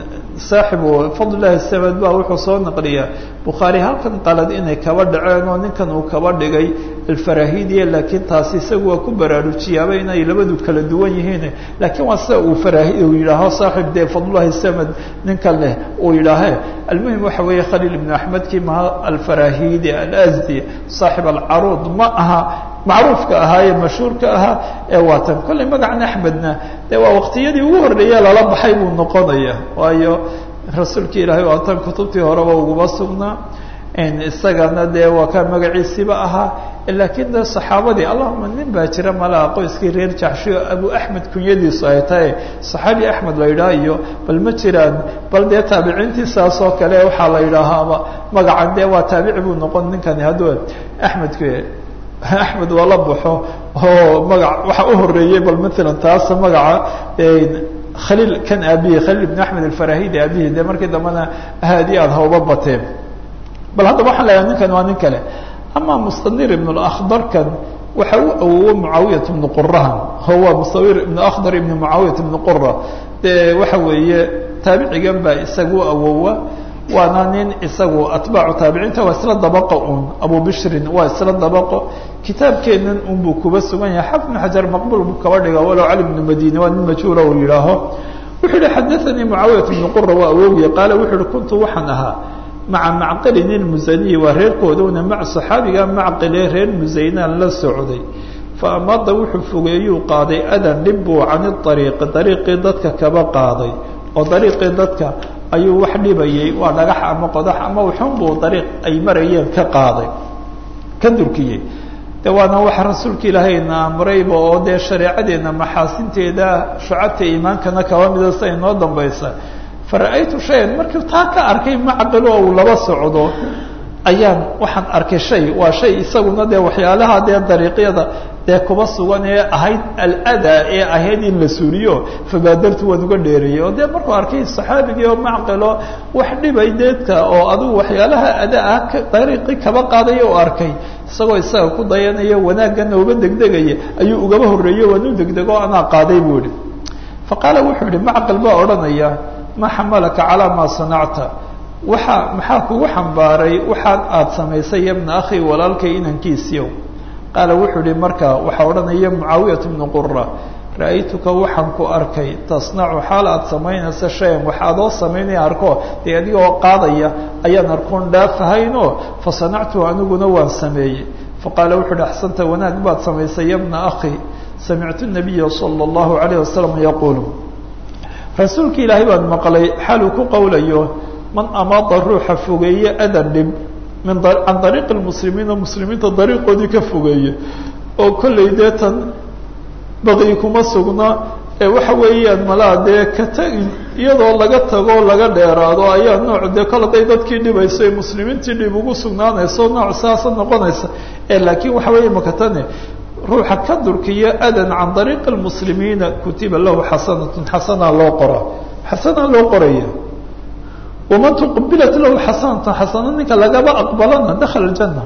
saaxibu fadlilahi samad ba wuxuu soo naqliyaa bukhaari halkan qalad inay kaba dhaceen oo ninkan uu kaba dhigay alfarahidiya laakiin taasi isagu waa ku baraarujiyaaba inay labadu kala duwan yihiin laakiin waa sida uu farahi uu yidhaaho saaxib dee fadlulahi samad ninkan leh uu yidhaahe almuhim waxa weeye khaliil ibnu axmedkii maha alfarahidi alasdi saaxib alcaruud ma aha macruufka ahaa ee mashhuurka ahaa ee waatan kollay magacan axmedna dee waa waqtiyadii ugu horreeya lala baxay buu noqonaya waayo rasuulka ilaahay waatan kutubtii horeba uguma sugnaa isagana dee waa kaa magaciisiiba ahaa laakiin de saxaabadii allahuma nin baa jira malaha qoyskii reer jaxshiyo abu axmed kunyadiisu ay tahay saxaabi axmed la yidhaha iyo bal ma jiraan bal dee taabiciintiisaas oo kale waxaa la yidhaahaaba magacan dee waa taabici buu noqon ninkani hadduu axmedku axmed waa la baxo oo magac waxa u horeeyey bal maalan taas magaca khaliil kan aabihi khaliil ibn axmed alfarahidi aabihi dee markii dambena aad iyo aad hauba bateen bal haddaba waxaan leeyahay ninkan waa nin kale ama mustanir ibn اakdarkan waxa u awowo mucaawiyat ibnu qurahan huwa mustanir ibn akhdar ibn mucaawiyat ibn qura dee waxa weeye taabicigan baa isagu awowa waana nin isagu atbaacu taabiciinta waa isla dabaqo un abu bishrin waa isla dabaqo kitaabkeenan unbuu kuba sugan yahay xafid bn xajar maqbul buu kaba dhiga walow cali bnu madini waa nin majhuula uu yidhaaho wuxuu yihi xadaanii mucaawiyat ibnu qura waa awowgiya qaala wuxuu yihi kuntu waxaan ahaa maca macqilin ilmusaniyi waa reerkooduna maca saxaabiga macqile reer musaynaan la socday fa amada wuxuu fogeeyuu qaaday adan dhib buu cani ariiqi dariiqii dadka kaba qaaday oo dariiqii dadka ayuu wax dhibayay waa dhagax ama qodax ama wuxun buu dariiq ay marayeen ka qaaday ka durkiyey de waana waxa rasuulka ilaahayna amrayba oo dee shareecadeena maxaasinteeda shucabta iimaankana kaba mida sia inoo dambaysa fara-aytu shayan markii taa ka arkay macqil oo uu laba socdo ayaan waxaan arkay shay waa shay isaguna dee waxyaalaha dee dariiqyada dee kuba sugan ee ahayd aladaa ee ahayd in la suuriyo fabaadartu waan uga dheereeyey oo dee markuu arkay saxaabigii oo macqilo wax dhibay deedka oo adigu waxyaalaha adaa ah dariiqii kaba qaadaya oo arkay isagoo isaga ku dayanaya wanaagana uga degdegaya ayuu ugaba horreeyey waan u degdego anaa qaaday buu ihi faqaala wuxuu yihi macqal baa odhanaya ma xamalaka calaa maa sanacta waxa maxaa kugu xambaaray waxaad aada samaysay yabna akhi walaalkay inankiisiyow qaala wuxuu yihi marka waxaa odhanaya mucaawiyat bnu qura ra-aytuka waxaan ku arkay tasnacu xaal aada samaynaysa shayan wax adoo samaynaya arko dee adigoo qaadaya ayaan arkoon dhaafahaynoo fa sanactuhu aniguna waan sameeyey faqaala wuxu uhi axsanta wanaag baad samaysay yabna akhi samictu nabiya sala allahu alayh wasalam yaquulu rasuulka ilaahay baan maqlay xaaluu ku qowlayo man amaada ruuxa fogeeye adan dhib min can dariiqi lmuslimiina muslimiinta dariiqoodii ka fogeeye oo kollay dee tan baqyi kuma sugna ee waxa weeyaan malaa dee ka tagin iyadoo laga tago laga dheeraado ayaa nooc dee kol haday dadkii dhibayso ee muslimiintii dhib ugu sugnaanayso nooc saasa noqonaysa ee laakiin waxa weeye makatane ruuxa ka durkiya adan can dariiqi lmuslimiina kutiba lahu xasanatun xasanaa loo qora xasanaa loo qoraya waman tuqbilat lahu xasanatan xasana ninka lagaba aqbalana dakhala ljana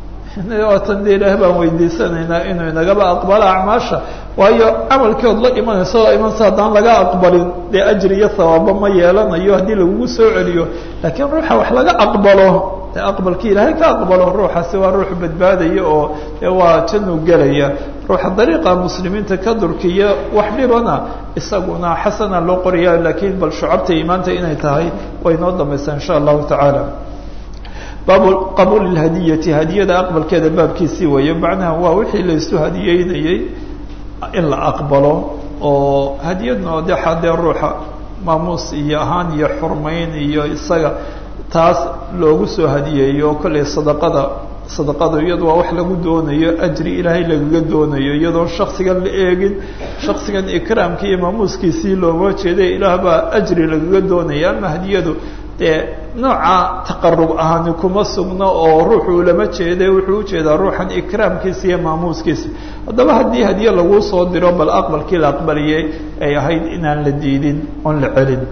tan de ilaah baan weydiisanaynaa inuu inagaba aqbalo acmaasha waayo camalkood la imanayso la imanaysa haddaan laga aqbalin dee ajri iyo hawaabo ma yeelanayo haddii lagugu soo celiyo laakiin ruuxa wax laga aqbalo dee aqbalkii ilaahay ka aqbalo ruuxaasi waa ruux badbaadaya oo dee waa januu gelaya ruuxa dariiqa muslimiinta ka durkiya wax dhibana isaguna xasana loo qoraya laakiin bal shucabta imaanta inay tahay way noo dambaysaa insha allahu tacaala baabu qabuul hadiyati hadiyada aqbalkeeda baabkiisii weeye macnaha waa wixii laysu hadiyeynayey in la aqbalo oo hadiyadna de xadee ruuxa maamuus iyo ahaan iyo xurmayn iyo isaga taas loogu soo hadiyeeyo kollay sadaqada sadaqada iyadu waa wax lagu doonayo ajri ilaahay lagaga doonayo iyadoon shaksigan la eegin shaksigan ikraamkii iyo maamuuskiisii looma jeeday ilaah baa ajri lagaga doonaya ama hadiyadu dee nooca taqarub ahani kuma sugno oo ruuxuu lama jeeday wuxuu ujeedaa ruuxan ikraamkiisa iyo maamuuskiisa haddaba haddii hadiye laguu soo diro bal aqbalkii la aqbaliyey ay ahayd inaan la diidin oon la celin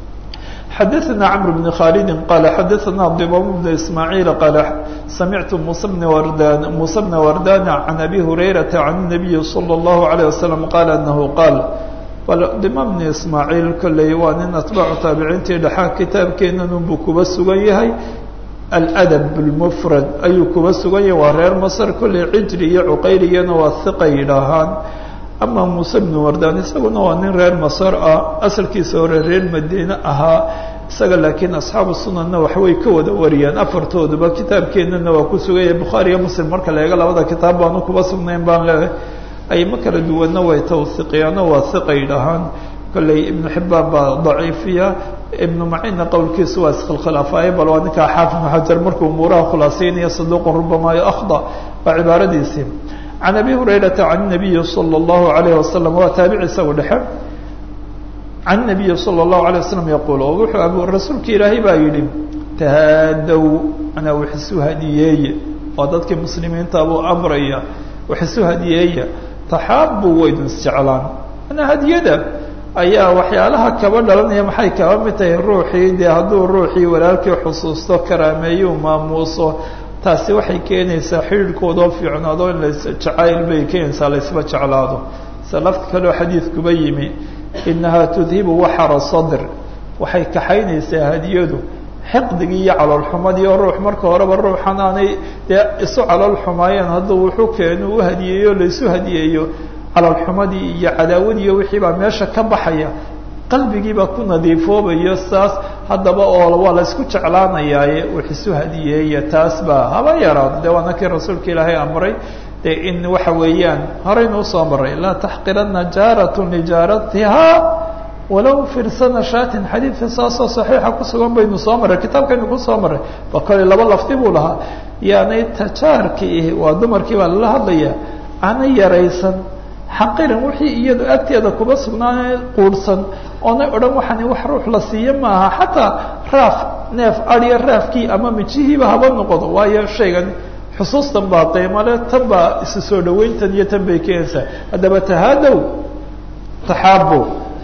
xadaثna cمر بن khالد qال xadaثna ضبام بن إسماعيل qال سمعت موسى بن وردان موسى بن وردان عن أبي هريرة عن النبي صلى الله عليه وسلم قال أنه قال ضمام بن إسماعيل kolley waa nin atباع taabiciintii dhexaa kitaabkeenanunbuu kuba sugan yahay الأdب المفrad ayuu kuba sugan yahay waa reer mصر kolley cijri iyo cuqayriyana waa hiqa yidhaahaan ama muuse bnu wardaan isaguna waa nin reer masar ah asalkiisa hore reer madiine ahaa isaga laakiin asxaabu sunanna waxbay ka wada wariyaan afartooduba kitaabkeenana waa ku suganya bukhaari iyo muslim marka la eego labada kitaab baanu kuba sugnayn baan leehay ayma kala duwanna way tawhiqiyaano waa hiqa yidhaahaan kolley ibnu xibbaan baa daciifiya ibnu maciinna qowlkiisu waa iskhilkhilaafaye bal waa ninkaa xaafid ibnu xajar markuu umuuraha khulaaseynaya saduuqun rubamaa akhda waa cibaaradiisii can abi hurayrata can nabiyi salى اllahu alayh wasalam waa taabici isagu dhexe can nabiyi salى اllahu alay wasalam yaquul oo wuxuu ab rasuulka ilaahay baa yidhi tahaadow anaa wax isu hadiyeeye waa dadkii muslimiinta buu amraya wax isu hadiyeeya taxaabu waydun isjeclaan manaa hadiyada ayaa waxyaalaha kaba dhalanaya maxay kaba mid tahay ruuxii dee hadduu ruuxii walaalkii xusuusto karaameeyu maamuuso taasi waxay keenaysaa xidhiidhkoodoo fiicnaado in las jacayl bay keenaysaa laysba jeclaado se lafta kaleo xadiidkuba yimi inahaa tudhibu waxara sadr waxay kaxaynaysaa hadiyadu xiqdigii iyo caloolxumadii oo ruux marka horeba ruuxan aanay dee isu calool xumaayeen hadduu wuxuu keenu u hadiyeeyo laysu hadiyeeyo caloolxumadii iyo cadaawadiiyo wixii baa meesha ka baxaya qalbigiibaa ku nadiifoobayo saas haddaba oo waa la isku jeclaanayaaye wax isu hadiyeeya taas baa haba yaraado de waana kii rasuulka ilaahay amray de in waxa weeyaan horaynu usoo maray laa taxqirana jaarat lijaaratiha walow firsana shatin xadiidka saasoo saxiixa kusugan baynu soo maray kitaabkaynu kusoo maray ba kole laba lafdi buu lahaa yaanay tajaarkii waa dumarkii baa lala hadlaya ana yaraysan xaqiran wixii iyadu agteeda kuba sugnaana quurhsan oonay odhan waxaani wax ruux la siiyo maaha xataa raaf neef adya raafkii ama mijihiiba haba noqodo waayo shaygan xusuustan baa qiimale tan baa isu soo dhaweyntan iyo tan bay keenaysaa haddaba tahaadow taxaabo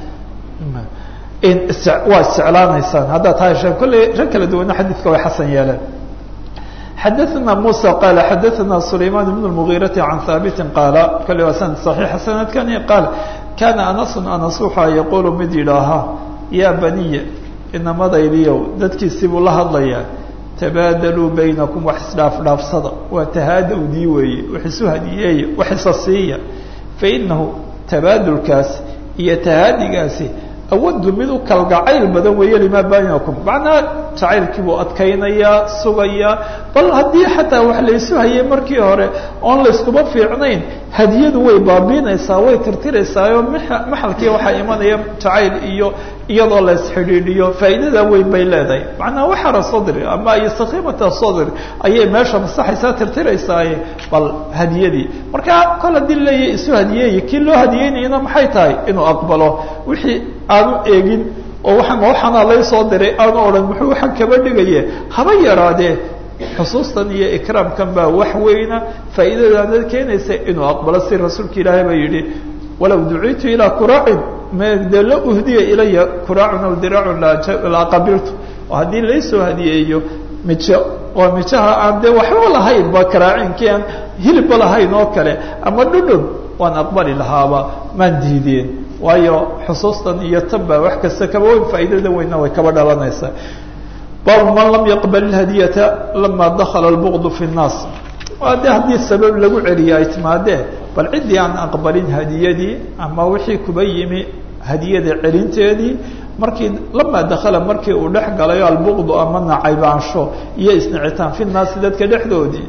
waa isjeclaanaysaan haddaad tahashaan kolley rag kala duwana xadiidka way xasan yeeleen xadaثna muسى qal xadaثna سlayman بن المغيرة عan haaبiti qaala kale waa sanad صaحيixa sanadkani qaal kaana anasun anas waxaa yaquulu mid yidhaahaa yaa baniya inamadaydiyow dadkiisii buu la hadlayaa tabaadaluu baynakum wax isdhaafdhaafsada waa tahaadowdii weeye wax isu hadiyeeya wax isa siiya fainahu tabaadulkaasi iyo tahaadigaasi awadu mid u kalgacayl badan weeye limaa baynakum macnaha jacaylkii buu adkaynayaa sugayaa bal haddii xataa wax laysu hayay markii hore oon layskuma fiicnayn hadiyadu way baabiinaysaa way tirtiraysaayoo maxalkii waxaa imanaya jacayl iyo iyadoo la isxidhiidhiyo faa'iidada weyn bay leedahay macnaha waxara sadri ama iyo sakiimata sadri ayay meesha masaxaysaa tirtiraysaaye bal hadiyadii marka kol haddii leeyahy isu hadiyeeya kii loo hadiyeynayana maxay tahay inuu aqbalo wixii aanu eegin oo waxaan waxaana laysoo diray aanu odhan muxuu waxaan kaba dhigaye haba yaraadee xusuustan iyo ikraamkan baa wax weyna faa'iidadaana keenaysa inuu aqbalo si rasuulka ilaahay baa yidhi walow duciitu ilaa kuraacin mde la uhdiya ilaya kuraacun aw diraacun la qabiltu oo haddii laysoo hadiyeeyo mijo oo mijaha aan dee waxba lahayn ba karaacinkii aan hilibba lahayn oo kale ama dhudhun waan aqbali lahaaba maan diideen waayo xusuustan iyo tan baa wax kasta kaba weyn faa'iidada weynna way kaba dhalanaysaa baabu man lam yaqbal ilhadiyata lama dakala lbuqdu fi nnaas waa de haddii sabab lagu celiya ay timaadeen bal ciddii aan aqbalin hadiyadii ama wixii kuba yimi hadiyada celinteedii markii lama dakala markii uu dhex galayo albuqdu ama nacaybaansho iyo isnicitaan fi nnaasi dadka dhexdoodii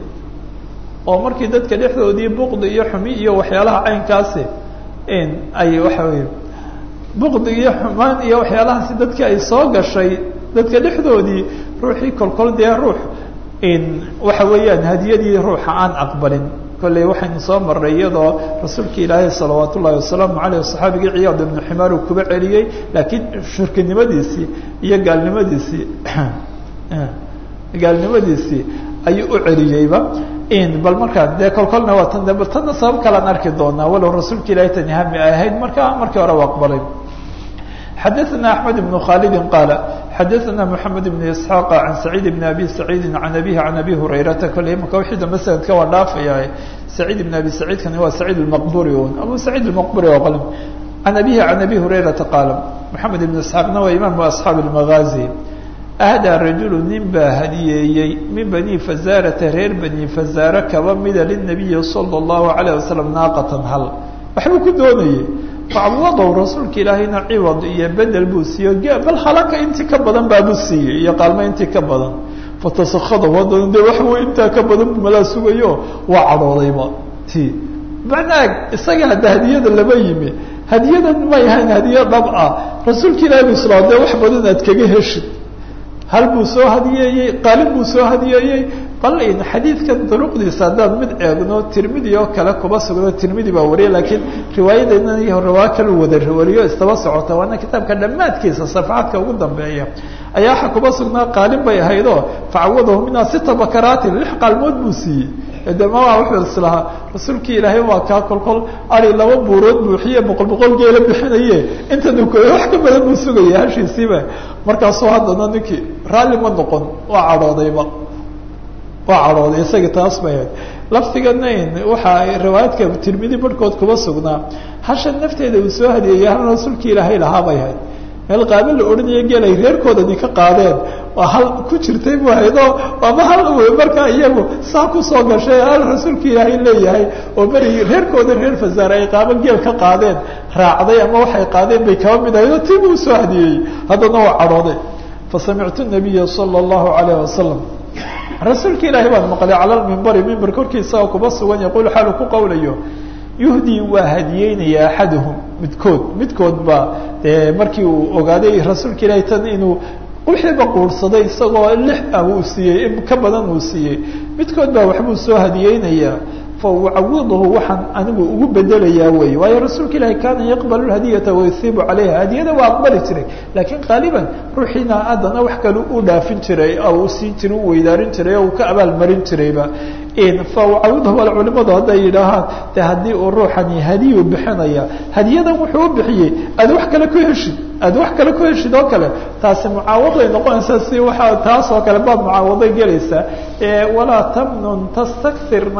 oo markii dadka dhexdoodii buqdi iyo xumi iyo waxyaalaha caynkaasi in ay waxa weye buqdi iyo xumaan iyo waxyaalahaasi dadkii ay soo gashay dadka dhexdoodii ruuxii kolkol dee ruux in waxa weeyaan hadiyadii ruuxa aan aqbalin kolley waxaynu soo marray iyadoo rasuulka ilaahay salawaat ullahi wasalaamu caleyh saxaabigii ciyaad ibnu ximaar uu kuba celiyey laakiin shirkinimadiisii iyo gaalnimadiisii gaalnimadiisii ayuu u celiyeyba in bal markaa dee kolkolna waa tan de bal tanna sabab kalaan arki doonaa walow rasuulka ilahay tani hami ay ahayd marka markii hore u aqbalay xadaثna أحmed بن khالد qاaل xadaثna محamed بن إسحاq عan سacيid بن أbي سacيidi عan أbيه عan أbي هurayrata kole imaka wixii dambe sanadka waa dhaafaya سacيid بن أbي سacيidkani waa سacيid المqburi un abu سacيid المqburi oo qal عan أbيه عan أbي هurayrata qaal محamed بن إسحاaqna waa imam أصxaaب المغازي أhdىa rajul nin baa hadiyeeyey min bني فazarata reer bني فazare kaba mida للنabiyi slى الlaهu عalيه waسلم naaqatan hal waxbuu ku doonayey facwadow rasuulka ilaahayna ciwad iyo bedel buu siiyo bal halaka intii ka badan baabuu siiyey iyo qaalmo intii ka badan fatasakada haddana de wax wey intaa ka badan bu malaa sugayo waa cadhoodayba ti macnaag isaga hadda hadiyada lama yimi hadiyadan may ahayn hadiya dhab ah rasuulka ilahi bu islaa de wax badan aad kaga heshid hal buu soo hadiyeeyey qaalin buu soo hadiyeeyey bal in xadiidkan duruqdiisa haddaan mid eegno tirmidi oo kale kuba sugno tirmidi baa wariya laakiin riwaayadeenna iyo riwaayo kala wada wariyo istaba socota waana kitaabka dhammaadkiisa safaxadka ugu dambeeya ayaa waxa kuba sugnaa qaalin bay ahaydoo facawadahu minhaa sita bakaraatin lix qaalmood buu siiyey de mama wuxuu islahaa rasuulkii ilaahay waa kaa kolkol ari laba buurood buuxiye boqol boqol geela bixinaye inta nukoy wax ka badan buu sugaya hashiisiiba markaasuu haddana ninkii raalli ma noqon waa cadhoodayba waa cadhooday isaga taas bay ahayd lafdigana waxaa riwaayadka tirmidi barhkood kuba sugnaa hashan nafteeda uu soo hadiyeeyey hal rasuulka ilaahay lahaa bay ahayd meel qaabo la odhanayo geel ay reerkoodani ka qaadeen waa hal ku jirtay bu haydoo ama hal markaa iyagu saa kusoo gashay hal rasuulka ilaahay leeyahay oo beri reerkooda reer fasaare ay qaabo geel ka qaadeen raacday ama waxay qaadeen bay kaba mid ahayd oo tiibu usoo hadiyeeyey haddana waa cadhooday fasamictu nabiya sala allahu alayh wasalam rasuulka ilaahay baan maqlay cala lmimbari mimber korkiisa oo kuba sugan yaquul xaalu ku qawlayo yuhdii waa hadiyeynaya axaduhum midkood midkood baa dee markii uu ogaaday rasuulka ilaahay tan inuu wixiiba quursaday isagoo lix ah uu siiyey in ka badan uu siiyey midkood baa waxbuu soo hadiyeynayaa fa ucawiduhu waxaan anigu ugu bedelayaa wey waayo rasuulka ilaahi kaana yaqbalu hadiyata wayuhiibu calayha hadiyada waa aqbali jiray laakiin qaaliban ruuxiina haddana wax kale u dhaafin jiray oo u siin jiray u weydaarin jiray oo uu ka abaalmarin jirayba fa ucawiduhu al culimadu hadday yidhaahaan de haddii uu ruuxani hadiyu bixinaya hadiyadan wuxuu u bixiyey aad wax kale ku heshid aad wax kale ku heshid oo kale taasi mucaawaday noqonaysaa si waxaa taas oo kale baad mucaawaday gelaysaa walaa tamnun tastakirna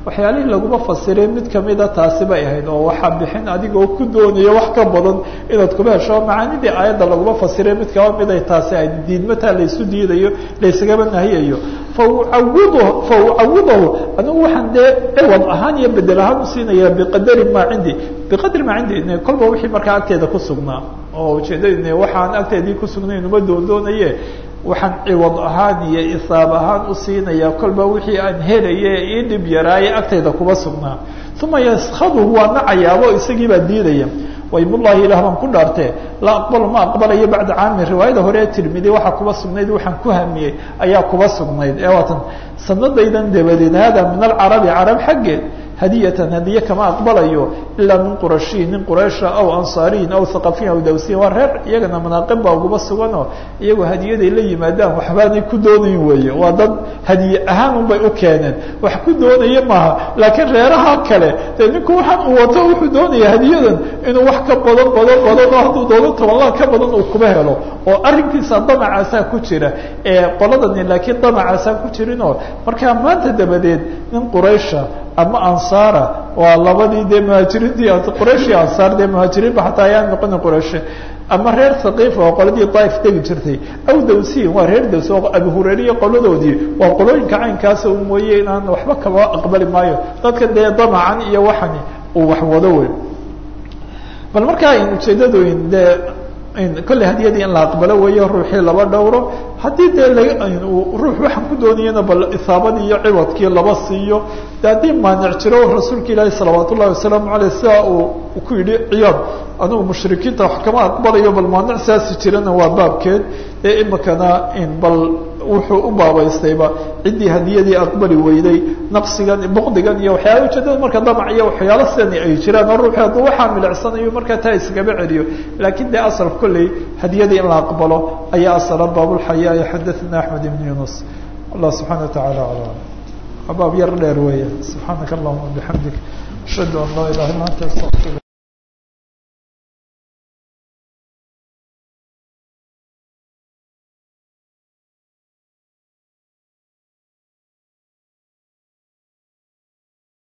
waxyaalihii laguma fasiray mid kamida taasi bay ahayd oo waxaa bixin adigoo ku doonaya wax ka badan inaad kuma hesho macaanidii aayadda laguma fasiray mid kaba mid ay taasi ahayd diidmataa laysu diidayo laysagaba nahiyayo faucawid fa ucawidahu anigu waxaan dee ciwad ahaan iyo bedel ahaan usiinaya biqadari maa cindi biqadri maa cindi kolba wixii markaa agteeda ku sugnaa oo ujeedadin waxaan agteedii kusugnayn uma doondoonaye waxaan ciwad ahaan iyo isaab ahaan usiinaya kolba wixii aan helaye ii dhib yaraaye agtayda kuba sugnaa uma yaskhaduhu waa nacayaabo isagii baa diidaya waymullahi ilah baan ku dhaartee la aqbalo ma aqbalayo bacda caamin riwaayada hore ee tirmidi waxaa kuba sugnayd waxaan ku hamiyey ayaa kuba sugnayd ee waatan sanadaydan dabadeed hada min alcarabi carab xaggeed hadiyatan hadiye kama aqbalayo ilaa min qurashiyin nin quraysha aw ansaariyin aw haqafiyin aw dawsiyin waa reer iyagana manaaqib baa uguba suganoo iyagoo hadiyaday la yimaadaan waxbaanay ku doonayn weeye waa dad hadiye ahaan unbay u keeneen wax ku doonaya maaha laakiin reeraha kale dee ninku waxaan uu wato wuxuu doonaya hadiyadan inuu wax ka badan badan badan oo hadduu doono tobanlaan ka badan uu kuma helo oo arrinkiisa damacaasaa ku jira ee qoladani laakiin damacaasaa ku jirinoo markaa maanta dabadeed nin quraysha ama ansaara waa labadii dee muhaajiriintii quraysh iyo ansaar dee muhaajiriinba xataa ayaan noqona qurayshe ama reer haqiifa oo qoladii daaif degi jirtay aw dawsiyin waa reer daws oo abu hurayriya qoladoodii waa qolooyinka caynkaasa u mooye inaan waxba kaba aqbali maayo dadka dee damacan iyo waxani uu wax wado wey bal markaa ujeedadooyin dee kolley hadiyadii in la aqbalo weeyo ruuxii laba dhowro haddii dee ruux waxaan ku doonayana bal isaabadii iyo ciwadkii laba siiyo de haddii maanic jiro rasuulka ilaahi salawaat ullahi wasalaamu aleyh sidaa uu ku yidhi ciyaad anugu mushrikiinta wax kama aqbalayo bal maanic saasi jirana waa baabkeed ee imikana bal wuxuu u baabaystayba ciddii hadiyadii aqbali weyday naqsigan boqdigan iyo waxyaala ujeedada marka damac iyo waxyaalo sidani ay jiraan oo ruuxi hadduu waxaa milicsanayo markaa taa iskaba celiyo laakiin dee asal kolley hadiyadii in la aqbalo ayaa asala baabulxayaa xadathana axmed ibn yunus allah subxana watacaala alam abaab yar dheer weeya subxaanaka allahuma bixamdik ashhadu an laa ilaha illa anta astaqfir